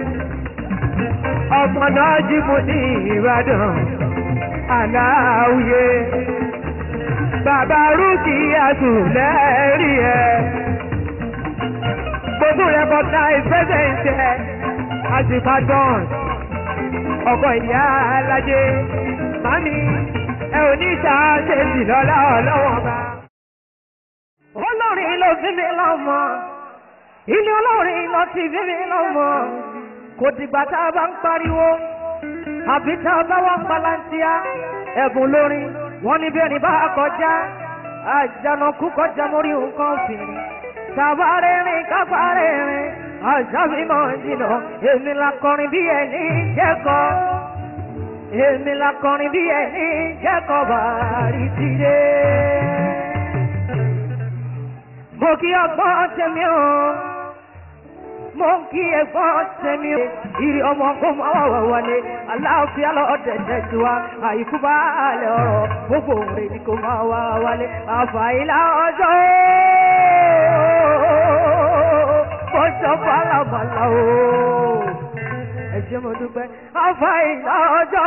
ọmọ náà jí mo ní ìbàdàn aláwùyé bàbá rúkì àtúlẹ́rì ẹ̀ gbogbo rẹ̀ bọ́tà ìfẹ́sẹ̀ǹtẹ̀ àtìpàdán ọkọ̀ ìyá alájẹ mami ẹ ò ní ṣàṣẹ́sì lọ́lá ọlọ́wọ́n bá. olórin ló fi mi lọ́mọ ilé olórin ló ti fi mi lọ́mọ kò dìgbà tá a bá ń pariwo àbí tá a bá wà ń palantia ẹ̀bùn lórí wọn ní bí ẹni bá kọjá àjànàkú kọjá mórí nǹkan fìrí tàbá rìnrìn kápá rìnrìn àjàmímọ̀ jìnnà èmi la kọrin bí ẹni jẹ́kọ̀ èmi la kọrin bí ẹni jẹ́kọ̀ bàrí tìde. mo kí ọgbọ́n tẹ̀mí o mo ń kí ẹ̀gbọ́n tẹ̀mí o ìrì ọmọ kó máa wà wà wálé aláàfíà lọ́dẹ̀dẹ̀ tí wa àìkú bá lẹ̀ ọ̀rọ̀ gbogbo òǹrè ni kò máa wà wálé àfàìlà ọjọ́ kọjọ́ bàlàbàlà o ẹ ṣé mo dúpẹ́ àfàìlà ọjọ́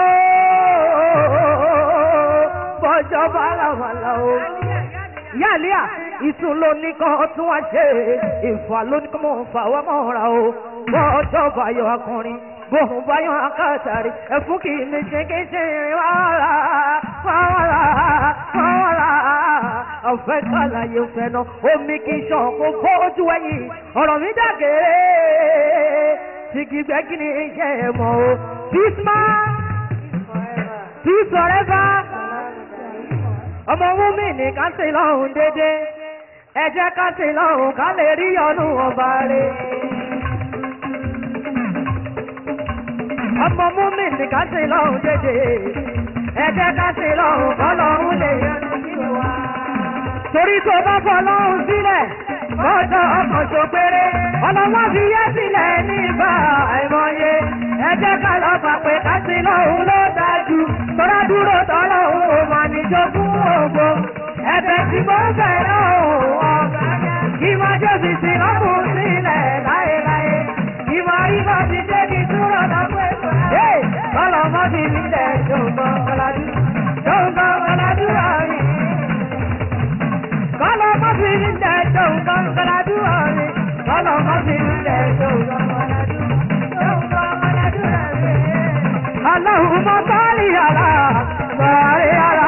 kọjọ́ bàlàbàlà o yálíà ìtún ló ní kan tún wá ṣe ìfà ló ní kan mọ̀ ń fà wá mọ́ra o bọ́ọ̀jọ́ báyọ̀ akọrin bóun báyọ̀ akátàrí ẹ̀fún kì í ní ṣekéṣe wàhálà wàhálà wàhálà ọ̀fẹ́ kàlàyé fẹ́nà omi kì í ṣàn kó bójú ẹ̀yìn ọ̀rọ̀ mi dàgé tìgì gbẹ́gì ní iṣẹ́ ẹ̀ mọ́ o fisma peace forever ọmọ wúmi ní ká sí lọ́hùn dédé ẹ jẹ́ ká sí lọ́hùn ká lè rí ọdún ọba rẹ̀. ọmọ wúmi ní ká sí lọ́hùn dédé ẹ jẹ́ ká sí lọ́hùn kọ́ lọ́hùn lè yẹnu sí wa. torí tó bá fọ lọ́hùn sílẹ̀ lọ́jọ́ ọkàn tó péré ọlọ́wọ́ fi yé sílẹ̀ nígbà àìmọye ẹ jẹ́ ká lọ gbà pé ká sí lọ́hùn ló dájú tọ́lá dúró tọ́lọ́hùn ò mà níjogún ògbó ẹ̀bẹ̀ tí mo ń bẹ̀ lọ́hùn ọ̀gá kí máa jòsì sí lọ́kùn sílẹ̀ láéláé kí máa rí bá ti dé ní dúró lọ́pọ̀ ètò ẹ̀ ọlọ́mọ ti nílẹ̀ jòǹkan kọládú jòǹkan kọládú àárín kọ́lọ́mọ ti nílẹ̀ jòǹkan kọládú. mi lẹ̀ tó Allahumma salli ala salli ala.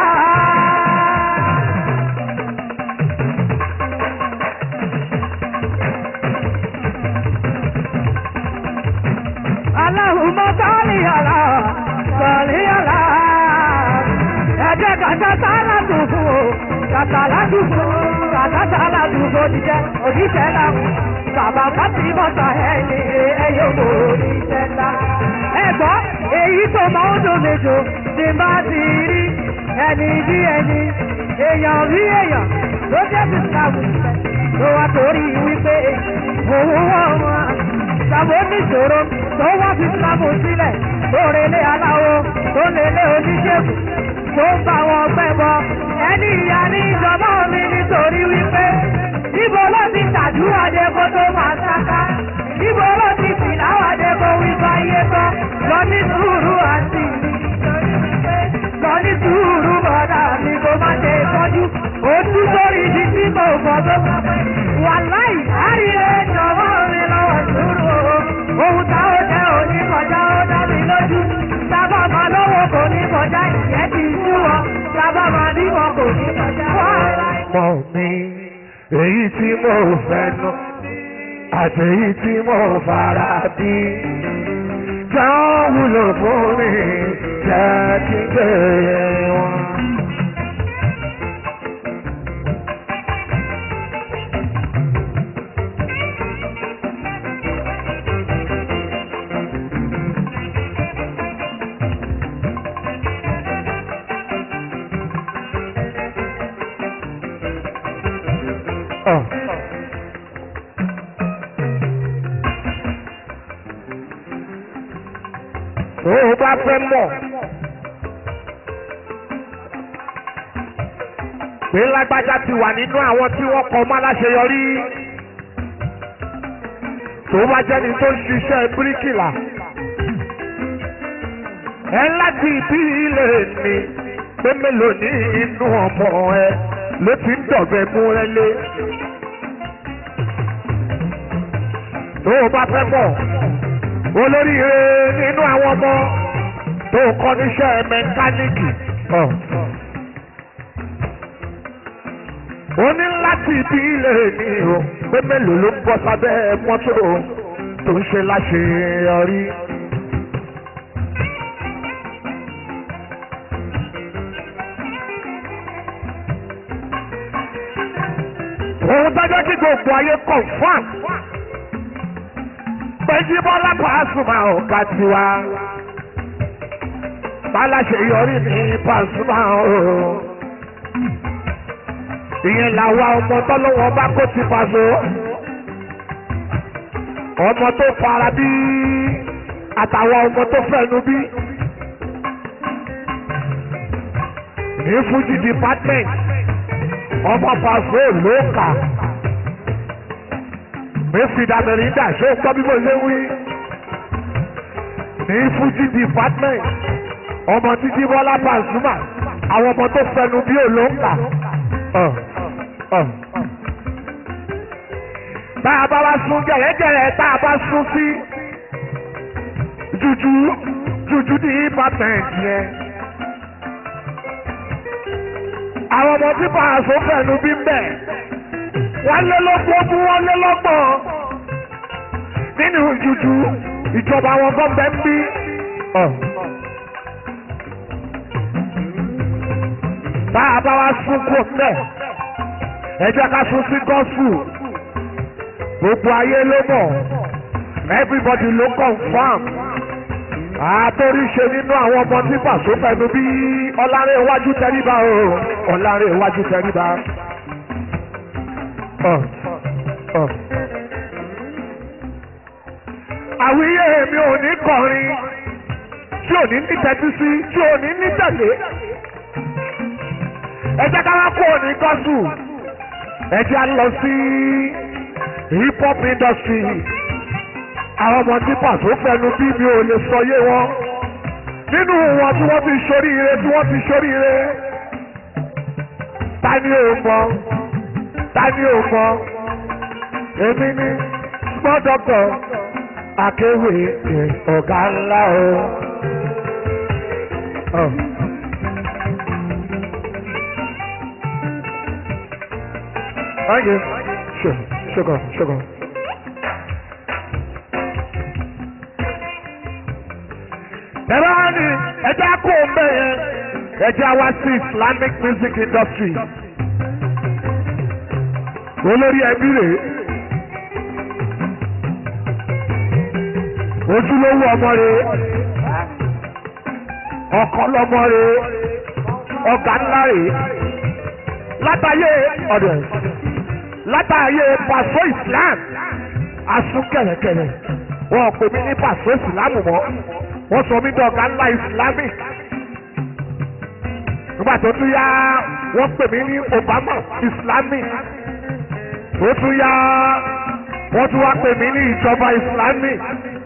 Allahumma salli ala salli ala. Ẹ̀jẹ̀ kàtà sálà dùkú o, kàtà ládùkú, kàtà sálà dùkú òjíṣẹ́, òjíṣẹ́ làwọn. Bàbá Fátì bọ́tà ẹ̀ ní ẹyẹ òkò òjíṣẹ́ ńlá. Ẹ̀gbọ́n èyí tó máa ń dùn méjò ti bá ti rí ẹni bí ẹni, èèyàn bí èèyàn ló jẹ́ ti sàwù ló wá torí wípé òun wọ́n wọn. Sàbó níṣòro tó wá fi sábò sílẹ̀ tó relé aláwo tó lélé oníṣègùn tó ń bá wọn pẹ́ bọ. Ẹni ìyá ní ìjọba mi nítorí wípé níbo ló ti tàdúrà dé kó tó máa sáká. Níbo ló ti tìláwà dé kó wí fáyé tán. Lọ ní sùúrù àti lọ ní sùúrù bọ̀dà mi kó má ṣe tọ́jú. Ojú sórí ibi tí kò gbọ́ tó gbọ́ pé wàláì àríyé jọ̀wọ́ mi lọ́wọ́ sùúrù o. Ohun tá ó jẹ́ òní kọjá ó dá mi lójú. Sábà máa lọ́wọ́ kò ní kọjá ìyẹn ti sú wọn. Sábà máa bímọ kò ní kọjá wàhálà. mọ̀ mi èyí tí mo fẹ́ nu àti èyí tí mo fara bí. Jẹ́ ó wúlò fún mi, jẹ́ kí n gbé wọn. Oh. tó o bá fẹ́ mọ̀ pé lágbájá ti wà nínú àwọn tí wọ́n kọ́ ọmọ aláṣeyọrí tó bá jẹ́ni tó ń ṣiṣẹ́ bíríkìlà ẹ láti ìbí ilé mi pé mélòó ní inú ọmọ ẹ ló ti ń dọ̀gbẹ́ mú ẹ lé tó o bá fẹ́ mọ̀ olóríire nínú àwọn ọmọ tó kọ́ níṣẹ́ mẹkáníìkì. ó ní láti ibi ilé ní o pé mélòó ló ń bọ́ sábẹ́ mọ́tò tó ń ṣe láṣeyọrí. òun dájọ́ kí gbogbo ayé confam péjú bọ́lá pàṣùmá ọ̀gá tiwa báláṣẹ yọrí ní pàṣùmá o ìyẹn làwa ọmọ tọ́lọ́wọ́ bá kó ti pàṣọ ọmọ tó fara bí àtàwọn ọmọ tó fẹnu bí ní fújì department ọmọ pàṣọ ló kà mẹ́fìdá mẹ́rìndà ṣé o gbọ́ bí mo ṣe wí. ní fújì department ọmọ títí bọ́lá pàṣùmà àwọn ọmọ tó fẹnu bí olóńgbà. tá a bá wá sún gẹ̀rẹ́gẹ̀rẹ́ tá a bá sún sí jùjú jùjú department yẹn. àwọn ọmọ tí pàṣọ fẹnu bí ń bẹ̀ wọ́n lé lọ́gbọ́n wọ́n lé lọ́gbọ̀n nínú jùjú ìjọba àwọn gọ́ọ̀mẹ̀ ń bí. bá a bá wá sún kó mẹ́ ẹ jẹ́ ká sún sí gọ́ọ̀sù gbogbo ayé ló mọ̀ everybody ló confam àtòríṣe nínú àwọn ọmọ tí pàṣẹ fẹnu bí ọlárẹ̀ iwájú tẹríba o ọlárẹ̀ iwájú tẹríba. àwíyé mi ò ní kọrin tí ò ní ní tẹ́tí sí tí ò ní ní tẹ̀lé. ẹ jẹ́ ká wá kó ní gọ́sù ẹ jẹ́ á lọ sí hip hop industry àwọn ọmọ tí pàṣẹ fẹnu bí mi ò lè sọ yé wọn nínú wọn tí wọ́n ti ṣoríire tí wọ́n ti ṣoríire ta ni ò mọ̀ ta ni ò mọ̀ èmi ni gbọ́ dọ́kọ̀ akéwì ọ̀gá ńlá o. Oh. Thank you. Sure, sugar, sugar. Ẹ̀rọ ni ẹja kó o mbẹ yẹn, ẹja wá sí Islamic music industry. Olórí ẹbí rèé. Ojúlówó ọmọ rèé. Ọkàn lọmọ rèé. Ọ̀gá ńlá rèé. Látàyè ọ̀dọ̀ látàyè pàṣọ Islam asún kẹ̀rẹ̀kẹ̀rẹ̀ wọn pè mí ní pàṣọ Islam mọ́ wọ́n sọ mí dọ̀gá ńlá Islamic nígbà tó tún yá wọ́n pè mí ní Obama Islamic tó tún yá wọ́n tún wá pè mí ní ìjọba Islamic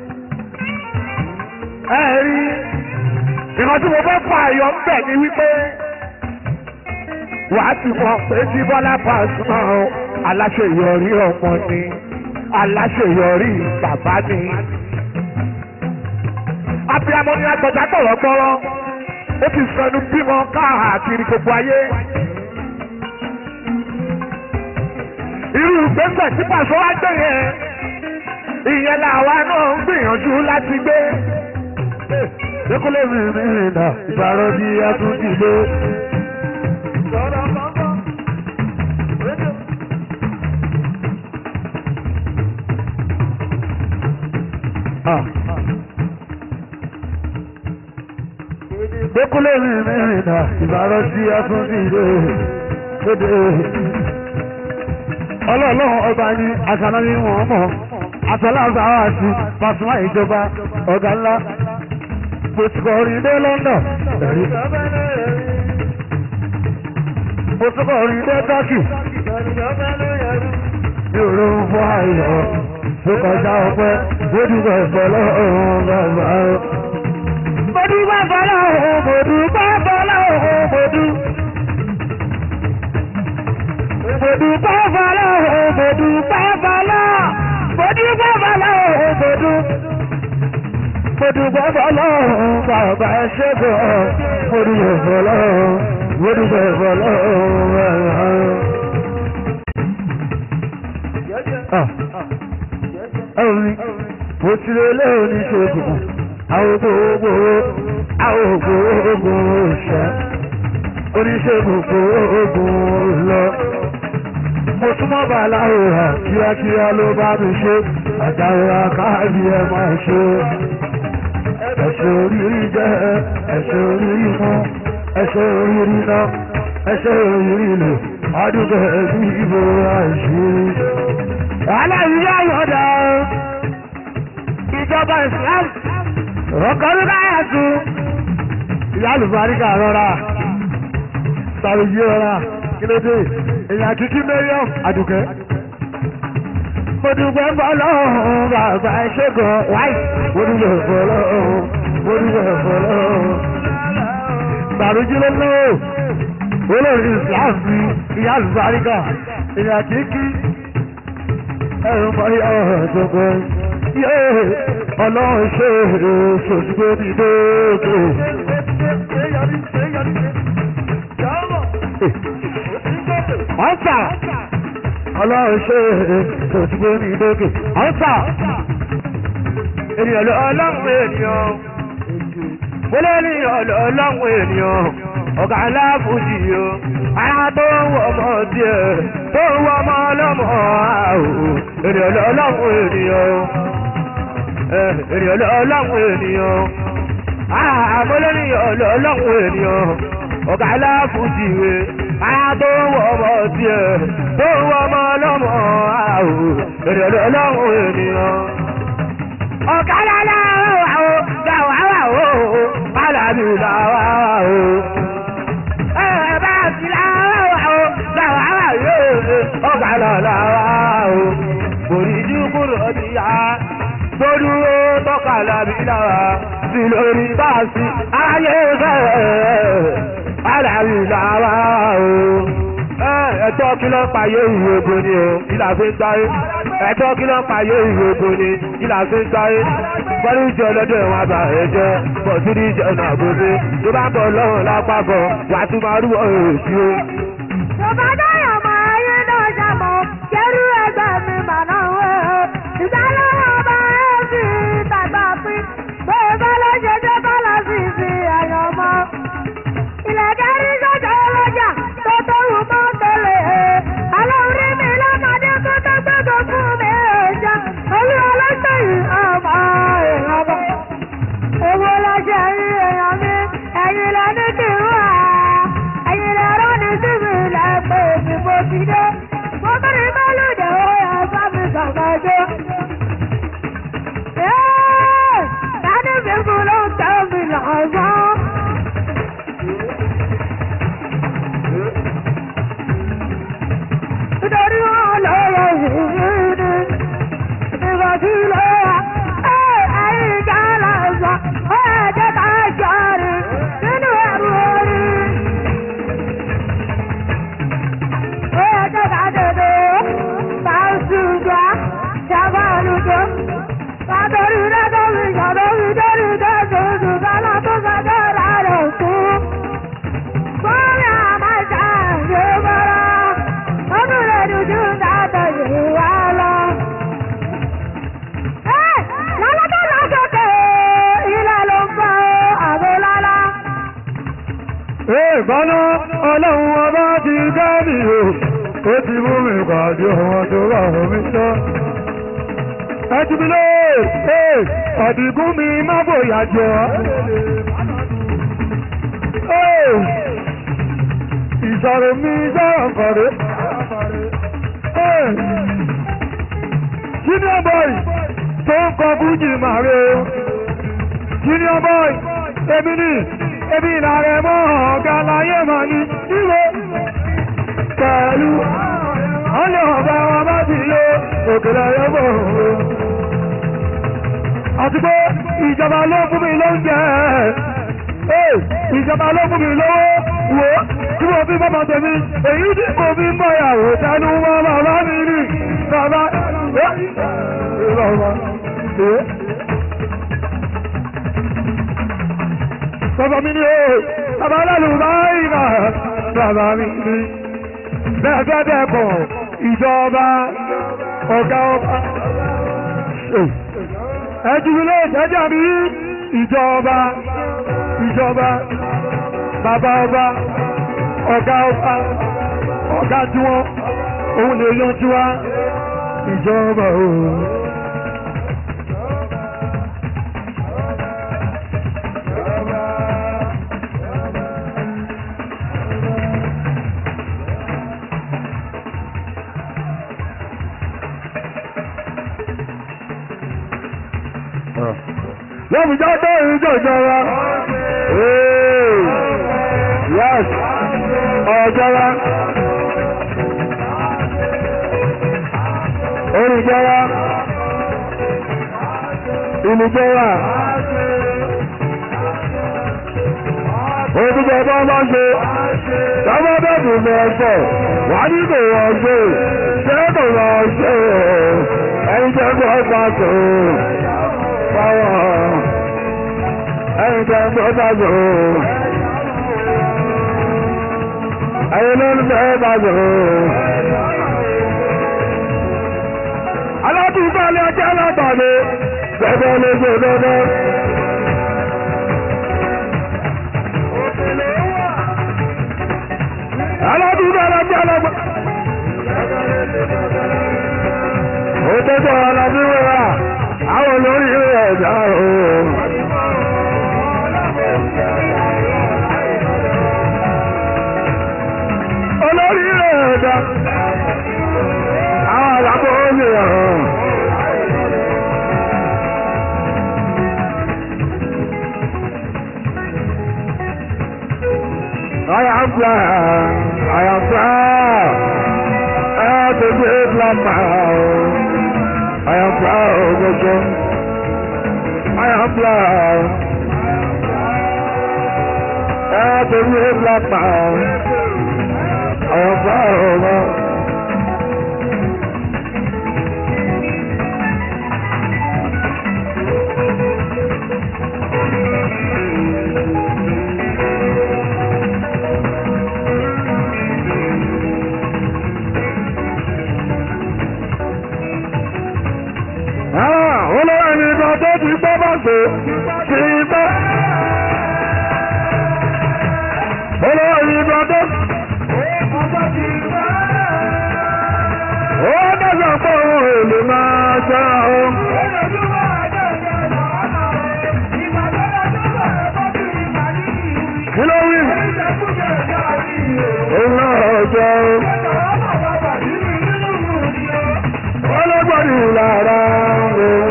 ẹ rí ìrántí mo fẹ́ fà yọ ń bẹ̀ ni wípé wàá ti mọ̀ pé tí Bọ́lá Pasuma aláṣeyọrí ọmọ ni aláṣeyọrí bàbá ni. abiyamọ ni agbọ̀dá gbọ̀rọ̀gbọ̀rọ̀ ó ti sọnù bímọ káàkiri gbogbo ayé. irú gbèsè tí pàṣẹ wá gbé yẹn ìyẹn làwa náà ń gbìyànjú láti gbé. Dékúlé mi mi rìn náà, ìbàrọ̀ bí atúntì lé. Dékúlé mi mi rìn náà, ìbàrọ̀ bí atúntì lé. Kéde. Ọlọ́ọ̀lọ́run ọba ní àṣàlọ́ ní wọ́n mọ̀. Àṣàlọ́ọ̀sà wà sí Pasuma ìjọba ọ̀gá ńlá. Mo ti kọ̀ orin dé London. Ẹ̀rí. Mo ti kọ̀ orin dé Turkey. Mi ò lóun fún ayọ̀. Tó kọjá ọpẹ́, ó dúpẹ́ fọlọ́run bàbá o. Mo dúpẹ́ fọlọ́run, mo dúpẹ́ fọlọ́run, mo dúpẹ́. Mo dúpẹ́ fọlọ́run, mo dúpẹ́ fọlọ́run, mo dúpẹ́ fọlọ́run, mo dúpẹ́. Mo dúpẹ́ fọlọ́run, bàbá ẹ ṣé gan. Mo dúpẹ́ fọlọ́run, mo dúpẹ́ fọlọ́run, bàbá o. Ẹ̀rí, mo ti lè lé oníṣègùn, àwọn gbogbo, àwọn gbogbo ṣẹ́, oníṣègùn gbogbo lọ. Mo súnmọ́ bàláwo hà kíákíá ló bá mi ṣe, àjàrà káàdì ẹ máa ṣe. Ẹ̀ṣẹ̀ oríire jẹ́ ẹ̀ṣẹ̀ oríire mú, ẹ̀ṣẹ̀ oríire náà, ẹ̀ṣẹ̀ oríire lò, àdúgbò ẹ̀bí ìbò àìṣírí. Aláìyá yọ̀dá ìjọba Islam ọkọ̀rú káyà tún. Ìyá àlùbáríkà rọra, sàròyé rọra, kí ló dé? Èèyàn kíkí Mẹ́ríọ̀m Àdùkẹ́. Mo dúpẹ́ fọlọ́run bàbá ṣẹ́gun wáì. Mo dúpẹ́ fọlọ́run, mo dúpẹ́ fọlọ́run. Sàròyé ló lọ́wọ́. Olórí Islam ni ìyá àlùbáríkà. Èèyàn kíkí ẹ̀rùn báyà ọ̀dọ́gbọ́ yé ọlọ́run ṣe ṣòṣùgbé ní lóòkè. ọ̀sà ọlọ́run ṣe ṣòṣùgbé ní lóòkè. ọ̀sà ènìyàn lọ ọlọ́run ènìyàn mo lé ní ọlọ́run ènìyàn ọ̀gá aláàbùjì o ara tó ń wọ ọmọ díẹ̀ tó ń wọ ọmọ ọlọ́mọ àwò ènìyàn ọlọ́run ènìyàn ènìyàn ọlọ́run ènìyàn àmọ́lẹ́ ní ọlọ́run ènìyàn ọ̀gá aláàbùjì o ara tó ń wọ ọmọ díẹ̀ tó ń wọ ọmọ ọlọ́mọ àwò ènìyàn ọlọ́run ènìyàn ọ̀gá aláàbùjì o gbàwá wà o alábì làwà o bá ti láwà o láwà wà yóò ọgbà lọ láwà o bòríjú kúrò níyà gbódúró tọ́ka lábí láwà sí lórí báàsì ayé fẹ́ alábì láwà o ẹ̀tọ́ kí ló ń pa yé ìwé ògbóni o kí làá fi ń gbáyé. ẹjọ́ kí ló ń payé ìyókù ni kí là ń fi ń gbáyé bọ́lú ìjọ lọ́dọ̀ ẹ̀wọ̀n àbá ẹ̀jẹ̀ bọ̀ sí ní ìjọ náà gbòdè tó bá bọ̀ lọ́rùn lápapọ̀ wàá tún máa rú èsì o. Bàbá dáyọ̀ mọ ayé náà ṣàmọ̀, kẹ́rù ẹgbẹ́ mi màná wẹ̀ ọ́. Ìdálọ́wọ́ ọba ẹ̀ fi tàgbà pín. Bẹ́ẹ̀ bá lọ ṣe dé bá lọ sí fi ẹ̀yàn mọ́. Ìlẹ̀kẹ̀ rí sọ́jà ọlọ́jà tó tó wù mọ́ tẹ́lẹ̀. Alóorí mi lọ́mọdé kó tó gbọ́dọ̀ fún mi ẹ̀jẹ̀. Olú ọlọ́sẹ̀ yìí ọmọ èèyàn bọ̀. Owó lọ́jọ́ yìí èèyàn mi, ẹ̀yin lẹ ní kí n wà. Ẹ̀yin lẹ rán ní síbi ilẹ̀ pé mi mo ti dé. Mo bẹ̀rẹ̀ mẹ́lòdì ó yẹ bá mi sàgbàjọ́. Tani mi kú ló ń tẹ́ mi lọ́sàn. Nítorí wọn lọ́wọ́ ìrírí ni ìgbà tí ló wà. Ẹ̀yin ìjà lọ́sàn, ó yẹ jẹ́ ká jọrí nínú ẹ̀rù orí. Ó yẹ jẹ́ ká dèdè bá ń ṣùgbọ́n ṣàbá olùdó. Látọ̀rí lẹ́tọ̀rí ìṣàdórí dórí dẹ́sẹ̀ oṣù kálá tó sọ́jọ́ rà rẹ̀ fún. Bọ́ọ̀lù àmàṣà ṣe bọ́lá. Ọdún rẹ̀ dúdú dáadọ̀ yìí wá lọ. Ẹ́ lálá tó lọ sókè ilẹ̀ ló ń bọ̀ àbò lálá. Ìgbọ́nà ọlọ́run ọba ti gáàmì o, ó ti mú mi pàdé ọmọ tó wà fún mi tán. Ẹ ti mi lé, ee, ọ̀dìgún mi má bòyà jọ. Ee, ìṣòro mi sọ̀rọ̀ kọ̀rẹ́. Ee, junior boy tó ń kọ fújì màre o. Junior boy, èmi ni ebi ìlàrẹ mọ́ ọ̀gá láyé mà ní ìwé pẹ̀lú ọlẹ́ ọ̀bá wọn bá ti lé òkèlè ẹ̀yọ́bọ̀ òun. àti pé ìjọba ló fún mi lóúnjẹ ee ìjọba ló fún mi lówó wò ó tí mo fi bọ́mọ tèmi èyí tí mo fi ń bọ̀ ìyàwó tẹnu mọ́ bàbá mi ní bàbá ẹ́ bàbá ẹ́. Bàbá mi ni ó, bàbá aláàlú báyìí náà, bàbá mi ni. Bẹ́ẹ̀ bẹ́ẹ̀ bẹ́ẹ̀ kọ̀, ìjọba, ọ̀gá ọba. Ẹjúwilé ìtẹ́jà mi, ìjọba, ìjọba, bàbá ọba, ọ̀gá ọba, ọ̀gá tí wọ́n, òun lè yanjú wa, ìjọba òun. lọ́mù jáde ìjọ ìjọba. Yes, ọ̀jọba. Olùjọba. Ìlújọba. Òtújọba máa ń ṣe. Sábà bẹ́ẹ̀bù ní ọ̀sẹ̀. Wà ní kò wọ́n ṣe. Ṣé kò wọ́n ṣe? Ẹni jẹ́ kó ọ̀pá tó power. Anytime brother go. Ayé ló ń bẹ́ẹ̀ bá go. Aládùúgbò alẹ́ ọjọ́ alábàálẹ̀ gbẹ́gbẹ́ ló gbé dandan. Aládùúgbò alẹ́ ọjọ́ alábàálẹ̀. Ó tẹ́tọ̀ alábíwẹ̀ rà àwọn olórí ẹ̀dá ooo. olórí ẹ̀dá àwọn àlàbọ̀ olè ọ̀hún. I am proud, I am proud, I am the great Lamau. I am proud of you. I am proud. I am the great Lamau. I am proud of you. èèyàn tó ti gbọ́ bá gbé ti gbọ́. olórí ìgbà tó. ó dẹ́sẹ̀ pé òun èlò máa jẹ́ o. kí ló wí? òun náà jẹ́ o. ọlọ́gbọ́dì lára òun.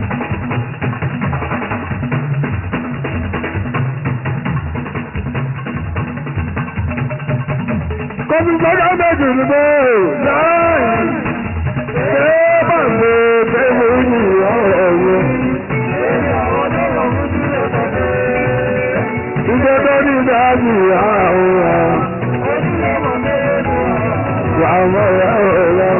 kọ́bí gbọ́dọ̀ méjì ní bẹ́ẹ̀ láàyè ṣé bàbá tẹ́lẹ̀ ní ọ̀rọ̀ yẹn. Ìjọ tó ní dájú àwọn àwọn ọ̀rọ̀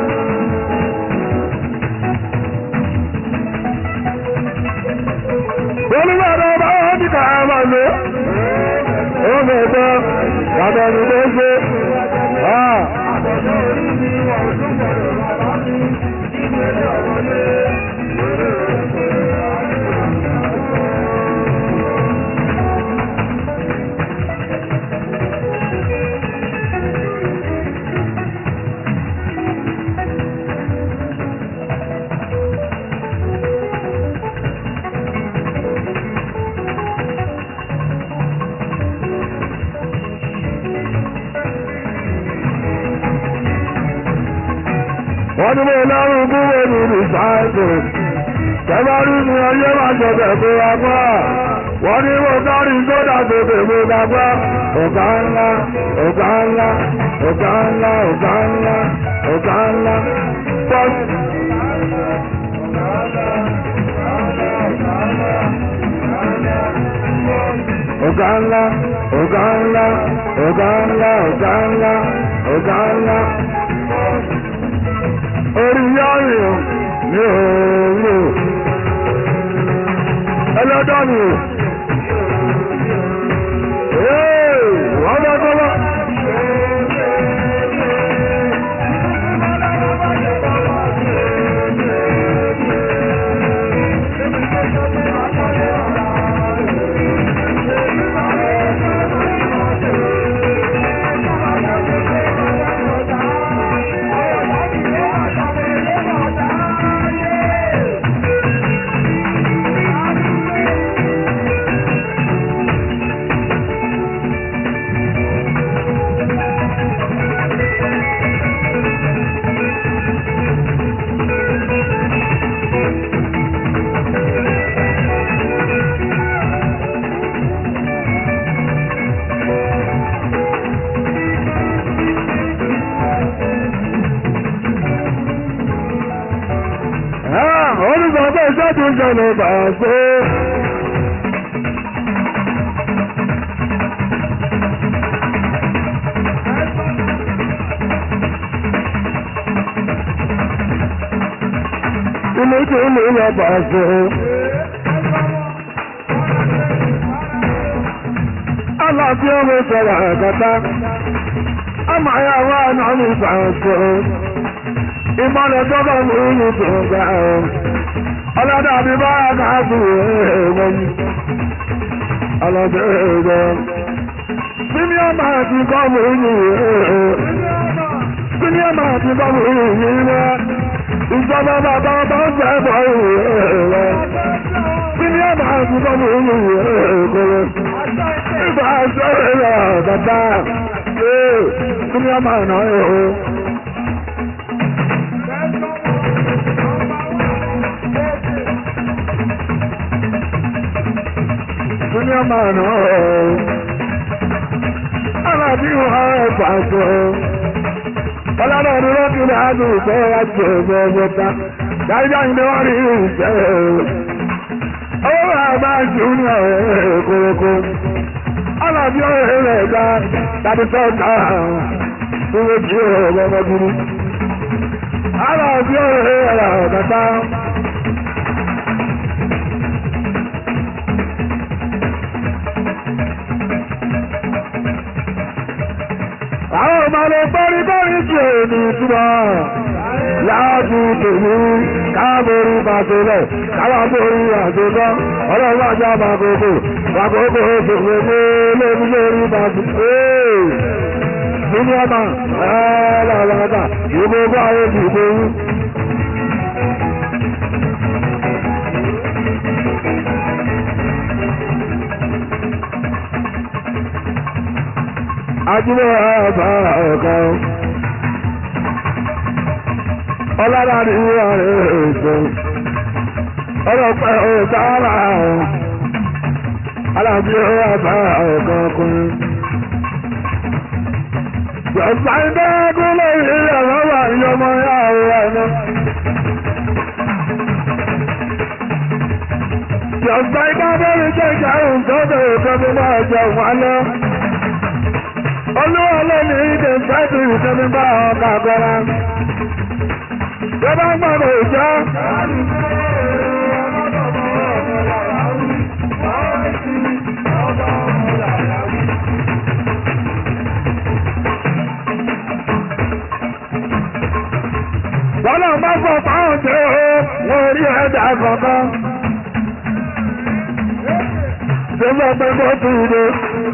Olúwàdà bá wọ́n ti kà á máa lò. Ó mẹ́tọ́, bàbá mi ló ṣe. wọ́n ní mo lọ́rùn kúrò ní rìsáìtì tẹ́bárí ni ọyẹ́ máa jọ̀bẹ̀ fún agbá wọ́n ní mo kárí sódà tètè mo dàgbà ọ̀gá ńlá ọ̀gá ńlá ọ̀gá ńlá ọ̀gá ńlá ọ̀gá ńlá pọ́sì. ọ̀gá ńlá ọ̀gá ńlá ọ̀gá ńlá ọ̀gá ńlá ọ̀gá ńlá orí yáyìn ní òòrùn ẹlẹ́dọ́ ni wọ́n bá kọ́lá. Olùsọ̀tọ̀ iṣẹ́ tó ń ṣẹlẹ̀ bàṣẹ. Ilé tí ó lè lọ bàṣẹ. Aláàbí ọmọ ìṣẹ̀lẹ̀ ẹ̀kẹta. Àmà ya wá náà ní ìbàṣẹ. Ìmọ̀lẹ̀ tó bá mú ní tòǹgà ẹ̀. Ọlọ́dà bí bá káàkiri ẹ̀wọ̀n. Ọlọ́dà ẹ̀wọ̀n. Senior man ti kọ́ mú ní ẹ̀ẹ́. Senior man ti kọ́ mú ní ẹ̀ẹ́. Ìjọba bàbá ọba ń jẹ́ bọ̀ ẹ̀ẹ́. Senior man ti kọ́ mú ní ẹ̀ẹ́. Ìgbà ṣe ẹ̀rọ bàbá. Senior man náà ẹ̀ẹ́. Senior man náà ẹ̀ẹ́. Alábí wà ẹ̀fà sọ. Ọlọ́dọ̀ ni wọ́n ti máa dùn ìfẹ́ láti ẹ̀fọ́ ọgbọ́ta. Dájọ́ ìdí wọ́n rí ìfẹ́ ẹ̀rọ. Owó máa bá jù ní ọ̀rẹ́ kórókó. Alábí ọ̀rẹ́ rẹ̀ ga tàbí sọ́ọ̀tà fún ojú ọ̀rọ̀ ọmọdúró. Alábí ọ̀rẹ́ rẹ̀ ọ̀kàtà. àwọn ọmọ lè bọ́rí bọ́rí tí ò ní túbọ̀. láti tèmi káàbórí bàtẹ́lẹ̀ káwàbórí àtẹ́kọ́ ọlọ́run àjá bàkókò bàkókò òṣèlú lórí lórí bàtẹ́lẹ̀ nínú ọmọ ẹ̀ẹ́dàgbàgbà ìbò bá ayé dìbò yín. Ajílẹ̀ ẹ̀bà ẹ̀kọ́. Ọlára ní ààrẹ ètò. Ọlọ́pẹ́ òtàrà ọ̀. Alábí ẹ̀bà ẹ̀kọ́ ọkùnrin. Jọ̀sá ìdẹ́gún lórí ẹ̀rọ wà ní ọmọ yàrá ẹ̀nà. Jọ̀sá ìdẹ́gún jẹ́jà òun tó bẹ̀rẹ̀ tó bí máa jẹ wà lọ. Olúwa lónìí ìdè fẹ́tù ìsinmi bá ọkà gbọ́ra. Jọba ń gbọ́dọ̀ ìjọ. Wọ́n náà bá fọ fáwọn tí ó wọ́n rí ẹ̀dá kankan. Ṣé fẹ́ pé kó tù ú dé?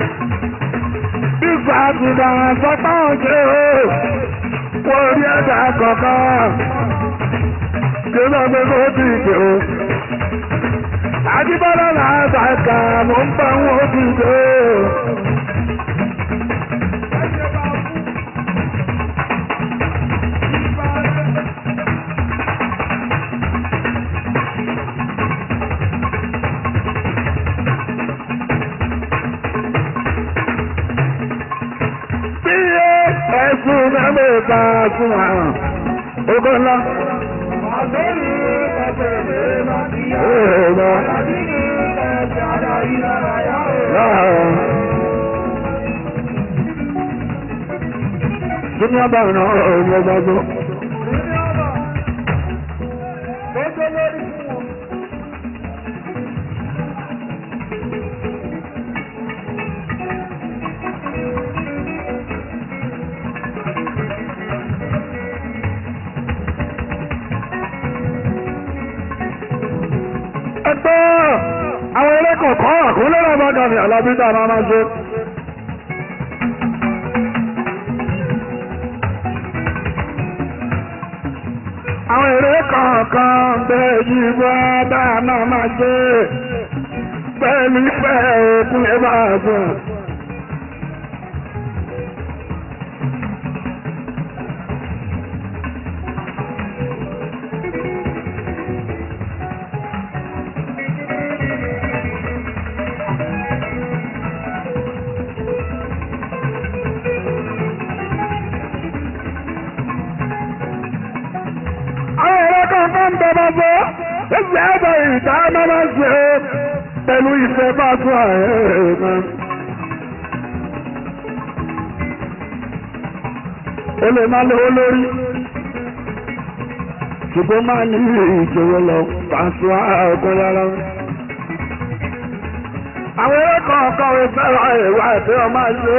Ìgbà àtìgbà sọ́pá òjò wọ́n rí ẹ̀dá kankan. Ṣé fẹ́ pé kó tù ú dé o? Àjíbọ́lá làásàkà mò ń bá wọn tù ú dé. ẹ̀sùn mẹ́mẹ́ta fún àwọn ogo ńlá. Kíni ọba ìrìnà ọ̀rọ̀ ọgbàgbọ́? ẹgbẹ́ àwọn eré kọ̀ọ̀kan àkúnlẹ̀ náà bá dàbí alábídà máa máa ṣe. àwọn eré kọ̀ọ̀kan bẹ́ẹ̀ yìí bá bá náà máa ṣe pẹ̀lú ìfẹ́ òkun ẹ̀ bá gbọ̀n. àwọn ẹ̀rọ kan tó ń bẹ̀rẹ̀ bọ́ ẹgbẹ́ ẹ̀bọ̀ ìta máa ń ṣe pẹ̀lú ìfẹ́ bá tún ààrẹ kan. ó lè má lówó lórí ṣùgbọ́n máa ní ìṣòro lọ pàṣẹ ọkọ rárá. àwọn ẹ̀rọ kan kan ò fẹ́ràn ẹ̀rọ àti ọmọ ṣe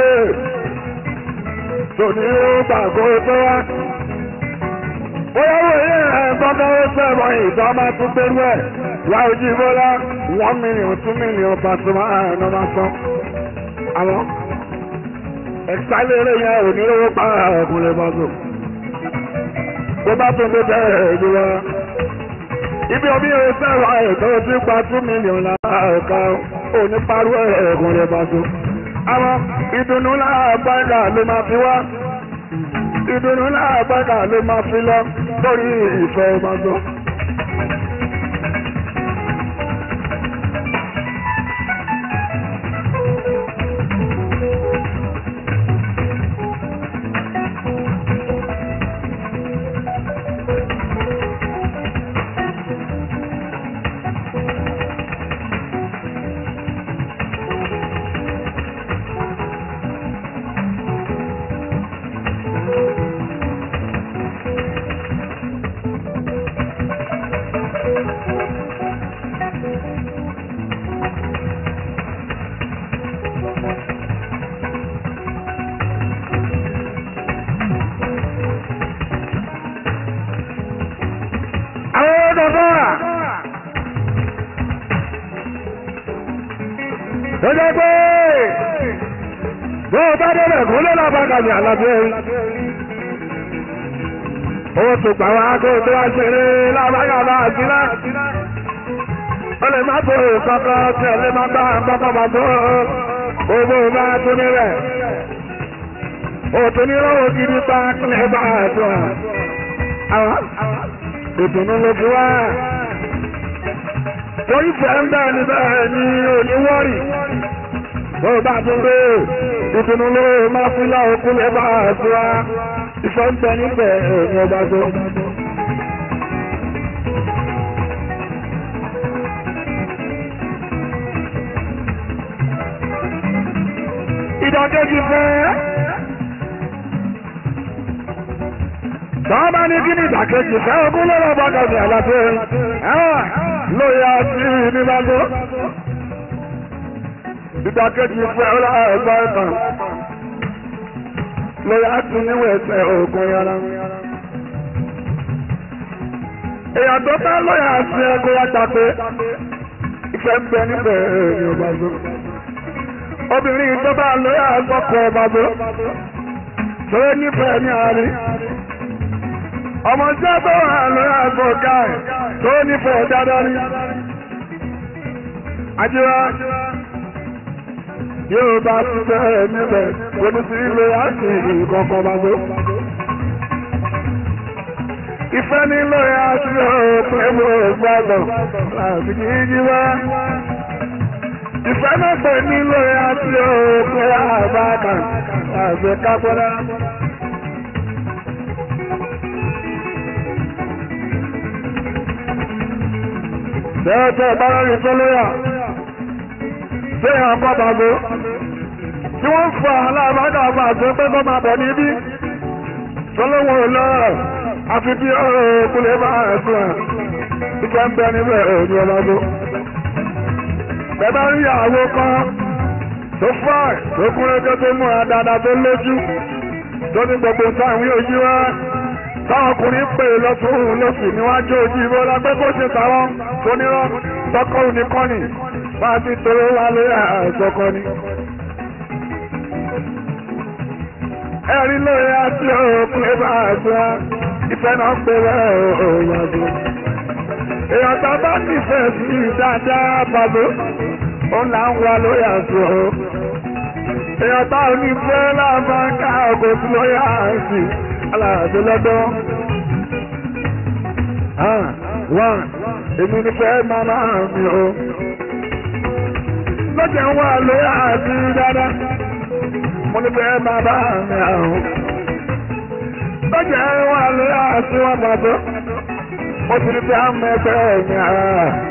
tòní ó gbàgbọ́ tó wá owó ilé ẹ̀ gbọ́dọ̀ ó sẹ́wọ̀n ìtọ́ máa tún pẹ̀lú ẹ̀ láwùjí bọ́lá one million two million pàṣẹmọ́ àná máa san. àwọn ẹ̀sálẹ̀ yẹn ò ní lówó pa ọkùnrin bọ́sù. tó bá tún lé bẹ́ẹ̀ jù lọ. ibi omi ò sẹ́wọ̀n ìtọ́ tí pa two million láàká ò ní parú ọkùnrin bọ́sù. àwọn ìdùnnú láàbàgà ló máa fi wá ìdùnnú láàbàgà ló máa fi lọ lórí ìfẹ́ ọmọdé. tó jẹ́ pé bó o bá débẹ̀ kó ló lọ́ọ́ bá kàmì àlàbí ẹ̀rí. ó tún gbà wá kó tó wá ṣeré lábáyàbá àtìlá. ó lè má tó kankan tí ẹ lè má gbá kankan bá tó owó bá tó níbẹ̀. ó tún ní lọ́wọ́ gidi pa kílẹ̀ bá a tó a. àwọn ìdùnnú ló fi wá. torí fẹ́ ń bẹ́ẹ̀ ni bẹ́ẹ̀ ni oníwọ́rì bó bá tún dé ìdùnnú ló máa fún yá òkú lè bá a tó a. ìfẹ́ ń bẹ níbẹ̀ ní ọba tó. ìdọ̀kejì fẹ́. Tọ́ba ní kí ni ìdàkejì fẹ́ ogún lọ́rọ̀ bọ́dọ̀ ní àlàfẹ́ ẹ̀wọ̀n lóye àti nígbàgbọ́. Ìdàkejì fẹ́ ọlá ẹ̀gbọ́ ẹ̀tàn lóye àti níwẹ̀ ẹ̀sẹ̀ ògùn yàrá. Èèyàn tó bá lóye àti ẹgbẹ́ wa tàpé ìfẹ́ ń bẹ níbẹ̀ ní ọba gbọ́. Obìnrin tó bá lóye àgbọ̀kọ̀ ọba gbọ́. Lóye nífẹ̀ẹ́ ní àárín ọmọ tí a bá wà lórí àgbo ọ̀gá ẹ̀ tó nífẹ̀ẹ́ dáadáa ní. Àjíwá yóò bá ti bẹ́ẹ̀ níbẹ̀ kò ní sí ilé àti ìkọ̀kọ̀ bá tó. Ìfẹ́ nílò àti òpin ẹ̀mọ́ gbàgbọ́ láti kí jí wá. Ìfẹ́ náà pè nílò àti òpin àbákan láti kápẹ́rẹ́. tẹ́ẹ̀tẹ́ ìbáraẹni tó lóyà téèyàn kọ́ bàbá tí wọ́n fa aláàbádà àgbà àti pé kọ́ máa bọ̀ níbí tó lówó lọ́rọ̀ àfi bí ọ̀rọ̀ kúlẹ̀ bá ẹ̀sùn ẹ̀ ìjẹ́ ń bẹ níbẹ̀ òní ọlọ́gbó. bẹ́ẹ̀ rí àwo kan tó fà tó kún ẹjọ́ tó múra dáadáa tó lójú tó ní gbogbo táwọn yóò yí wá táwọn ọkùnrin pè lọ́tún lọ́sì níwájú ojú ìbò lágbẹ́ bó ṣe tàwọn tónírọ́ tọkọ oníkọ́ni bá ti tóró wá lórí àìsọkọ ni. ẹ̀rí lóye àti òkú ẹ̀bá àṣà ìfẹ́ náà pé bẹ́ẹ̀ òòyàn tó. èèyàn tá a bá nífẹ̀ẹ́ sí dáadáa bàbá ó là ń wá lórí àṣọ. èèyàn tá ò ní fẹ́ lábàáká ògùn sí lórí àṣì aláàbò lọ́dọ́. Wọ́n èmi ní fẹ́ màmá mi o. Lọ́jà ń wà lóyè àti dáadáa. Mo ní fẹ́ bàbá mi àrùn. Lọ́jà ń wà lóyè àti wọn bàbá. Mo sì ní fẹ́ mẹ́fẹ́ mi àrà.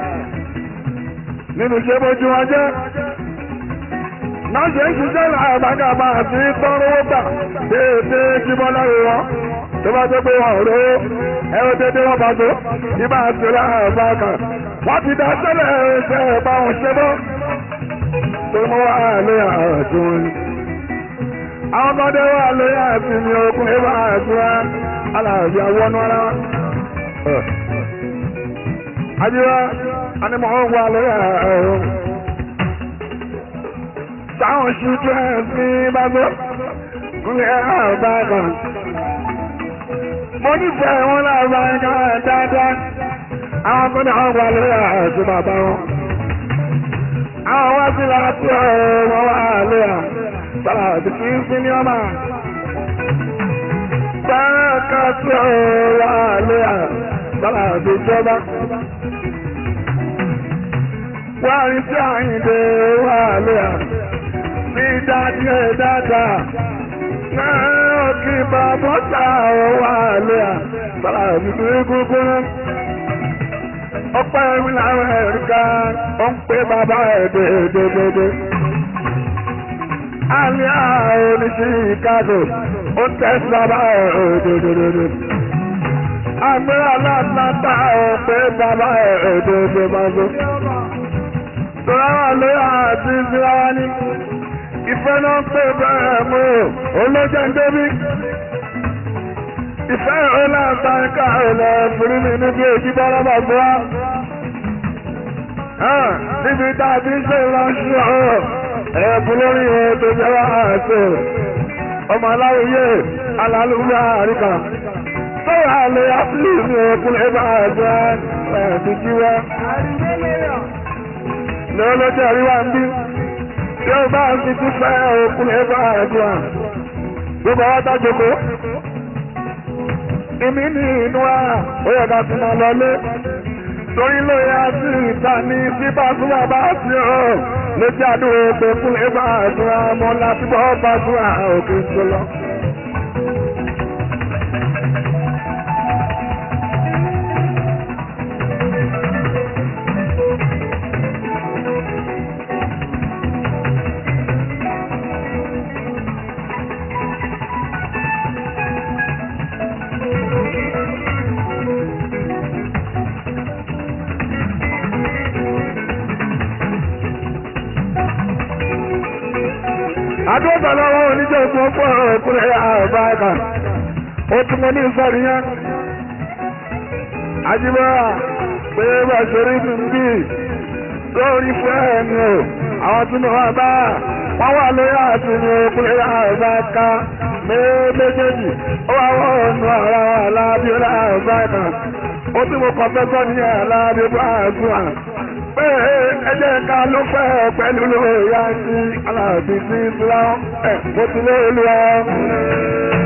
Nínú iṣẹ́ bójú wọn jẹ́. Náà ṣe ń ṣiṣẹ́ làbàgàbà àti tọ́rọ́wọ́ gbà déédéé kí bọ́lá rẹ̀ wọ́n tó bá tó pé wọn ò rówó ẹ̀rọ dédé wọn bá tó ibà tó láàbá kan wọ́n ti dá sẹ́lẹ̀ ẹ̀ṣẹ̀ ẹ̀bá wọn ṣe bọ́ tó mọ́ wá lóyè àrùn tó wọn ni. àwọn ọmọdé wà lóyè àti mi okun ibà àti wá aláàbí awọ́nú ara wọn. àdìwá anímọ̀ wọn wà lóyè àrùn. táwọn ṣùjú ẹ̀ sí bá tó kúnlẹ̀ àbá kan mo nífẹ̀ẹ́ wọn láàbá ẹ̀ka dáadáa àwọn akọ́ni àwọn wà lórí àti bàbá wọn. àwọn wá sí láti ọ̀rọ̀ wọn wà lórí à sára àti kí n sí ní ọmọ. sára ká sí ọ̀rọ̀ wà lórí à sára àti ìjọba. wá rí sí àyìndé wà lórí à ní dáadé dáadáa náà kí bàbá sàrọ̀ wà lé à bàbá mi ní gbogbo náà. ọpẹ́ mi làwọn ẹ̀ríkà ó ń pè bàbá ẹ̀ dédédédé. àlẹ́ àwọn oníṣẹ́ ìkágò ó ń tẹ̀sí bàbá ẹ̀ dédédédé. àgbẹ̀ aláàtàtà ó pè bàbá ẹ̀ dédé bàbá. tọ́lá wà lóyè àti ìsirá wa ní ìfẹ́ náà pé bẹ́ẹ̀ mú olójà ń débí. ìfẹ́ ọlá àtàkà ilẹ̀ fúrí mi níbi èjì bọ́lá bàbá. níbi tá a ti ń ṣe ìránṣẹ́ ẹ̀bùn lórí ètò ìjọba àṣẹ ọmọ aláwòye alálùúgbà àríkà sọ́wọ́ àlẹ́ ápùlù ní ọkùnrin bá àjọ ẹ̀ẹ́dì jíwá lọ́lọ́jọ́ àríwá ń bí tí ó bá ń fi tún fẹ́ ọkùnrin bá àjọ gbogbo àwọn tájòkó ìmí ní inú wa ó yẹ ká tún máa lọlé torí ló yá sí ìta ní bí bàtúwà bá sí ọ lójú àdúrà pé kúnlẹ̀ bá àdúrà mọ́ láti bọ́ bàtúwà òkè tó lọ. àdúgbò lọ́wọ́ oníjẹ́ ìfún ọkọ̀ ọkùnrin àbá ẹ̀ka ó tún mọ́ ní ìsọ̀rí yẹn. Ajíbọ́ra pé bá ṣe rí mi bí lórí fún ẹ̀mí o àwọn tí mo wá bá wọ́n wà lórí àti ní ọkùnrin àbá ẹ̀ka méjèèjì ó wà wọ́n ọ̀nà ara wa lábíọ́lá àbá ẹ̀ka ó tún mo kọ́ fẹ́ sọ́ ní alábíọ́lá àbúrà pé ẹjẹ́ ká ló fẹ́ pẹ̀lú lóya sí aláàbí sí islam ẹ̀ mo ti lé olúwa.